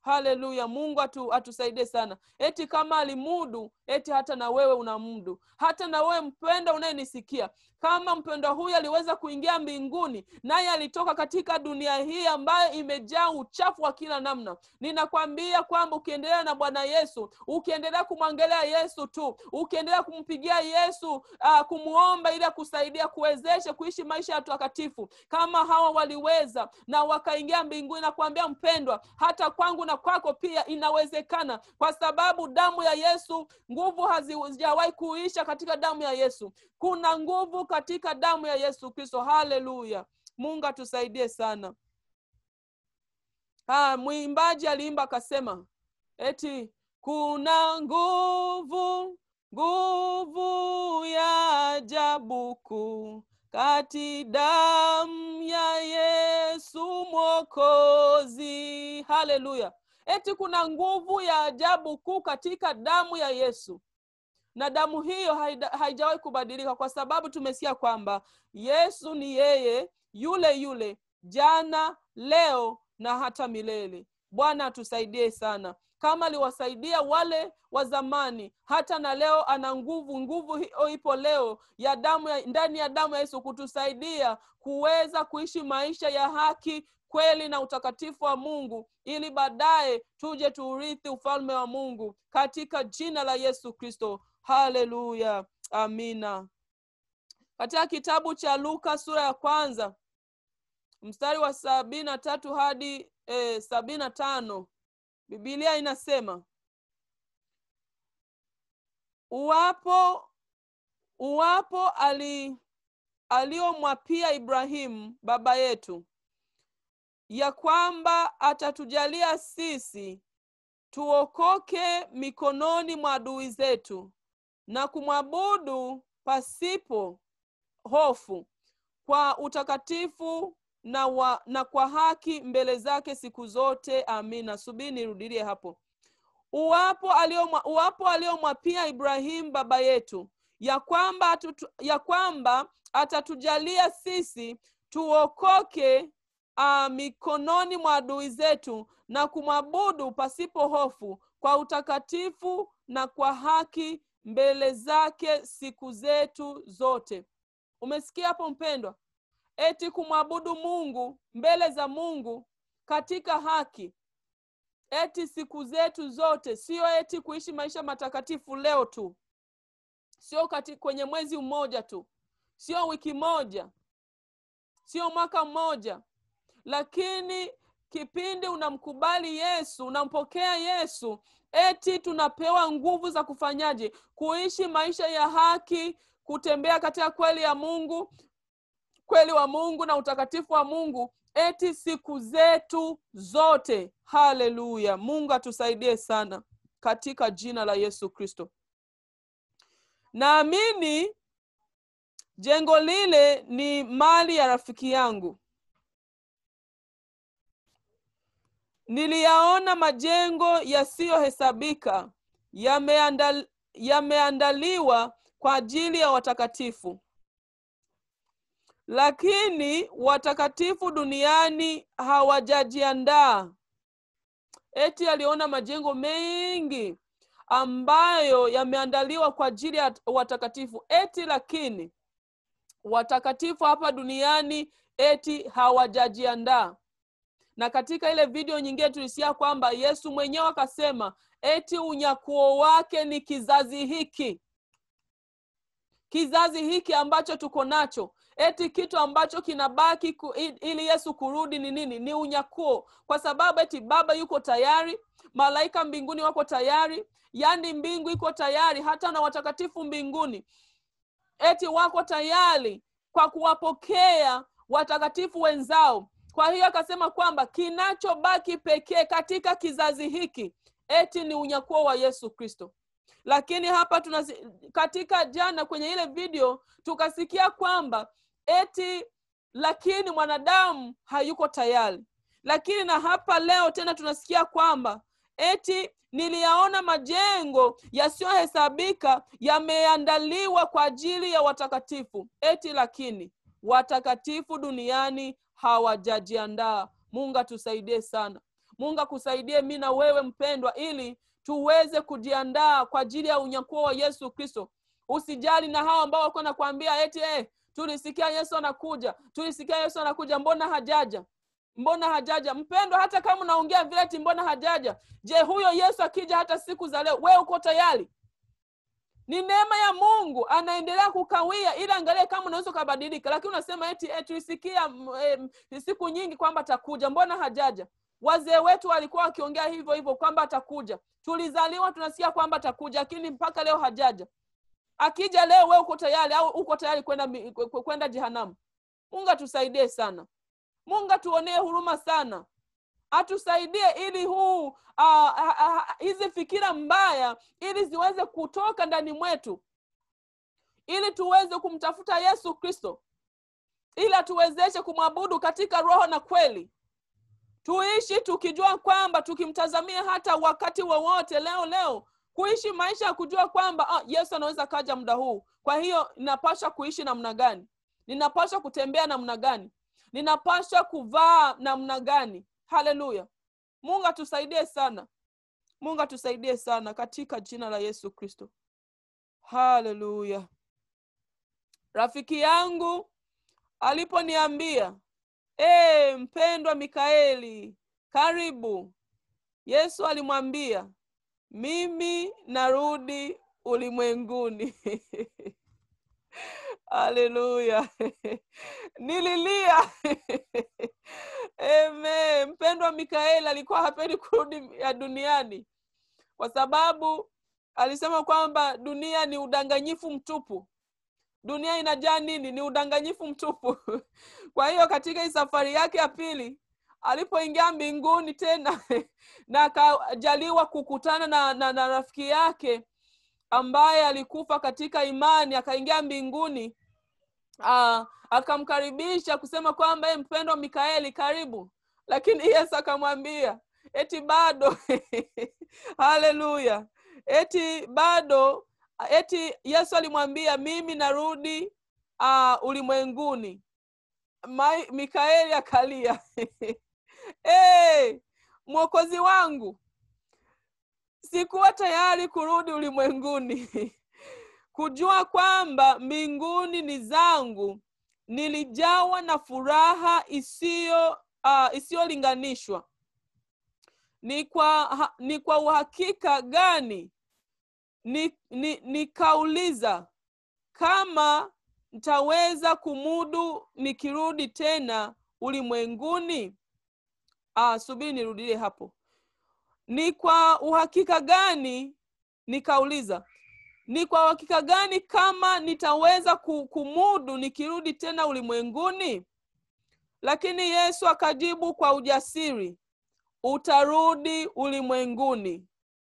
haleluya mungu atu, atusaidie sana eti kama alimudu eti hata na wewe unamudu hata na wewe mpenda unayenisikia kama mpendwa huyu aliweza kuingia mbinguni naye alitoka katika dunia hii ambayo imejaa uchafu wa kila namna ninakwambia kwamba ukiendelea na bwana yesu ukiendelea kumwangalia yesu tu ukiendelea kumpigia yesu uh, kumwomba ili akusaidia kuwezeshe kuishi maisha ya takatifu kama hawa waliweza na wakaingia mbinguni na kuambia mpendwa hata kwangu na kwako pia inawezekana kwa sababu damu ya yesu nguvu hazijawahi kuisha katika damu ya yesu kuna nguvu katika damu ya yesu kristo haleluya mungu atusaidie sana ha, mwimbaji aliimba akasema eti kuna nguvu nguvu ya ajabu kuu kati damu ya yesu mwokozi haleluya eti kuna nguvu ya ajabu kuu katika damu ya yesu na damu hiyo haida- haijawahi kubadilika kwa sababu tumesikia kwamba yesu ni yeye yule yule jana leo na hata milele bwana atusaidie sana kama aliwasaidia wale wa zamani hata na leo ana nguvu nguvu hiyo ipo leo ya damu ya, ndani ya damu ya yesu kutusaidia kuweza kuishi maisha ya haki kweli na utakatifu wa mungu ili baadaye tuje tuurithi ufalme wa mungu katika jina la yesu kristo haleluya amina katika kitabu cha luka sura ya kwanza mstari wa sabini na tatu hadi eh, sabini na tano bibilia inasema uwapo uwapo ali aliyomwapia ibrahimu baba yetu ya kwamba atatujalia sisi tuokoke mikononi mwa adui zetu na kumwabudu pasipo hofu kwa utakatifu na, wa, na kwa haki mbele zake siku zote amina subiri nirudilie hapo uwapo aliomwa- uwapo aliyomwapia ibrahimu baba yetu ya kwamba, atutu, ya kwamba atatujalia sisi tuokoke uh, mikononi mwa adui zetu na kumwabudu pasipo hofu kwa utakatifu na kwa haki mbele zake siku zetu zote umesikia hapo mpendwa eti kumwabudu mungu mbele za mungu katika haki eti siku zetu zote sio eti kuishi maisha matakatifu leo tu sio kati kwenye mwezi mmoja tu sio wiki moja sio mwaka mmoja lakini kipindi unamkubali yesu unampokea yesu eti tunapewa nguvu za kufanyaje kuishi maisha ya haki kutembea katika kweli ya mungu kweli wa mungu na utakatifu wa mungu eti siku zetu zote haleluya mungu atusaidie sana katika jina la yesu kristo naamini jengo lile ni mali ya rafiki yangu niliyaona majengo yasiyohesabika yameandal, yameandaliwa kwa ajili ya watakatifu lakini watakatifu duniani hawajajiandaa eti aliona majengo mengi ambayo yameandaliwa kwa ajili ya watakatifu eti lakini watakatifu hapa duniani eti hawajajiandaa na katika ile video nyingine tulisikia kwamba yesu mwenyewe akasema eti unyakuo wake ni kizazi hiki kizazi hiki ambacho tuko nacho eti kitu ambacho kinabaki ku, ili yesu kurudi ni nini ni unyakuo kwa sababu eti baba yuko tayari malaika mbinguni wako tayari yaani mbingu iko tayari hata na watakatifu mbinguni eti wako tayari kwa kuwapokea watakatifu wenzao kwa hiyo akasema kwamba kinachobaki pekee katika kizazi hiki eti ni unyakuo wa yesu kristo lakini hapa tuna katika jana kwenye ile video tukasikia kwamba eti lakini mwanadamu hayuko tayari lakini na hapa leo tena tunasikia kwamba eti niliyaona majengo yasiyohesabika yameandaliwa kwa ajili ya watakatifu eti lakini watakatifu duniani hawajajiandaa mungu atusaidie sana mungu akusaidie mi na wewe mpendwa ili tuweze kujiandaa kwa ajili ya unyakuo wa yesu kristo usijali na hao ambao walikuwa nakwambia eti eh, tulisikia yesu anakuja tulisikia yesu anakuja mbona hajaja mbona hajaja mpendwa hata kama unaongea vile eti mbona hajaja je huyo yesu akija hata siku za leo wewe uko tayari ni neema ya mungu anaendelea kukawia ili angalie kama unaweza ukabadilika lakini unasema eti eh, tulisikia mm, eh, siku nyingi kwamba atakuja mbona hajaja wazee wetu walikuwa wakiongea hivyo hivyo kwamba atakuja tulizaliwa tunasikia kwamba atakuja lakini mpaka leo hajaja akija leo we uko tayari au uko tayari kwenda mi- kwe- kwe- kwenda jehanamu mungu atusaidie sana mungu atuonee huruma sana atusaidie ili huu uh, uh, uh, hizi fikira mbaya ili ziweze kutoka ndani mwetu ili tuweze kumtafuta yesu kristo ili atuwezeshe kumwabudu katika roho na kweli tuishi tukijua kwamba tukimtazamia hata wakati wowote leo leo kuishi maisha ya kujua kwamba ah, yesu anaweza kaja muda huu kwa hiyo ninapaswa kuishi namna gani ninapaswa kutembea namna gani ninapaswa kuvaa namna gani haleluya mungu atusaidie sana mungu atusaidie sana katika jina la yesu kristo haleluya rafiki yangu aliponiambia e, mpendwa mikaeli karibu yesu alimwambia mimi narudi ulimwenguni haleluya nililia Amen. mpendwa mikaeli alikuwa hapendi kurudi ya duniani kwa sababu alisema kwamba dunia ni udanganyifu mtupu dunia inajaa nini ni udanganyifu mtupu kwa hiyo katika hii safari yake ya pili alipoingia mbinguni tena na akajaliwa kukutana na, na, na rafiki yake ambaye alikufa katika imani akaingia mbinguni uh, akamkaribisha kusema kwamba "Ee mpendwa mikaeli karibu lakini yesu akamwambia eti bado haleluya eti bado eti yesu alimwambia mimi narudi uh, ulimwenguni Mai- mikaeli akalia hey, mwokozi wangu sikuwa tayari kurudi ulimwenguni kujua kwamba mbinguni ni zangu nilijawa na furaha isiyo uh, isiyolinganishwa ni kwa ha, ni kwa uhakika gani ni, ni, nikauliza kama ntaweza kumudu nikirudi tena ulimwenguni ah, subiri nirudie hapo ni kwa uhakika gani nikauliza ni kwa uhakika gani kama nitaweza ku- kumudu nikirudi tena ulimwenguni lakini yesu akajibu kwa ujasiri utarudi ulimwenguni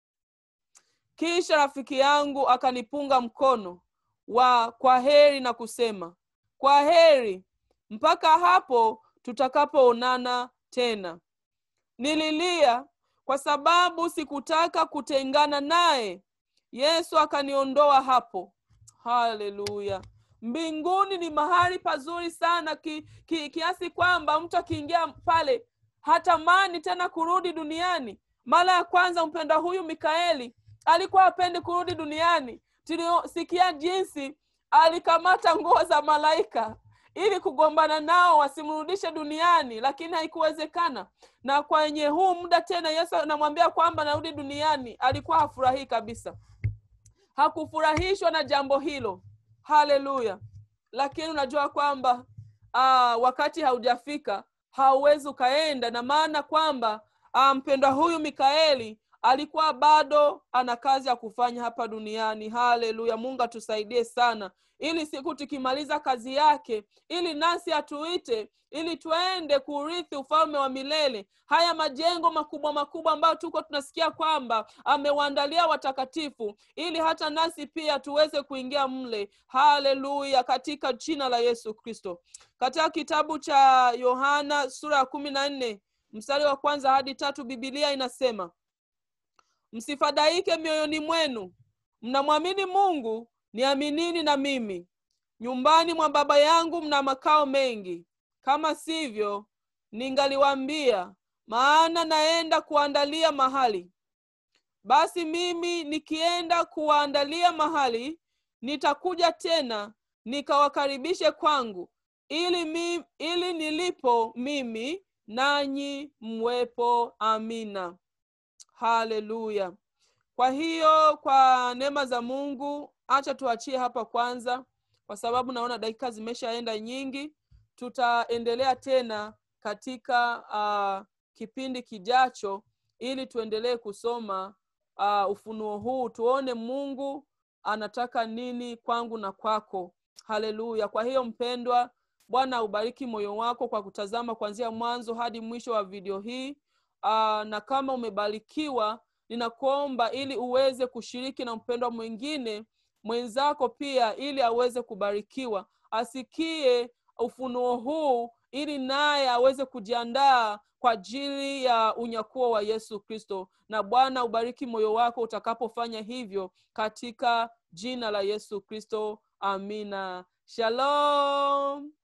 kisha rafiki yangu akanipunga mkono wa kwa heri na kusema kwa heri mpaka hapo tutakapoonana tena nililia kwa sababu sikutaka kutengana naye yesu akaniondoa hapo haleluya mbinguni ni mahali pazuri sana ki, ki, kiasi kwamba mtu akiingia pale hatamani tena kurudi duniani mara ya kwanza mpenda huyu mikaeli alikuwa hapendi kurudi duniani tuliosikia jinsi alikamata nguo za malaika ili kugombana nao wasimrudishe duniani lakini haikuwezekana na kwenye huu muda tena yesu anamwambia kwamba narudi duniani alikuwa hafurahii kabisa hakufurahishwa na jambo hilo haleluya lakini unajua kwamba aa, wakati haujafika hauwezi ukaenda na maana kwamba ah, mpendwa huyu mikaeli alikuwa bado ana kazi ya kufanya hapa duniani haleluya mungu atusaidie sana ili siku tukimaliza kazi yake ili nasi atuite ili tuende kurithi ufalme wa milele haya majengo makubwa makubwa ambayo tuko tunasikia kwamba amewaandalia watakatifu ili hata nasi pia tuweze kuingia mle haleluya katika jina la yesu kristo katika kitabu cha yohana sura ya kumi na nne mstari wa kwanza hadi tatu bibilia inasema msifadhaike mioyoni mwenu mnamwamini mungu niaminini na mimi nyumbani mwa baba yangu mna makao mengi kama sivyo ningaliwaambia maana naenda kuandalia mahali basi mimi nikienda kuwaandalia mahali nitakuja tena nikawakaribishe kwangu ili, mi, ili nilipo mimi nanyi mwepo amina haleluya kwa hiyo kwa neema za mungu acha tuachie hapa kwanza kwa sababu naona dakika zimeshaenda nyingi tutaendelea tena katika uh, kipindi kijacho ili tuendelee kusoma uh, ufunuo huu tuone mungu anataka nini kwangu na kwako haleluya kwa hiyo mpendwa bwana aubariki moyo wako kwa kutazama kuanzia mwanzo hadi mwisho wa video hii uh, na kama umebarikiwa ninakuomba ili uweze kushiriki na mpendwa mwingine mwenzako pia ili aweze kubarikiwa asikie ufunuo huu ili naye aweze kujiandaa kwa ajili ya unyakuo wa yesu kristo na bwana ubariki moyo wako utakapofanya hivyo katika jina la yesu kristo amina shalom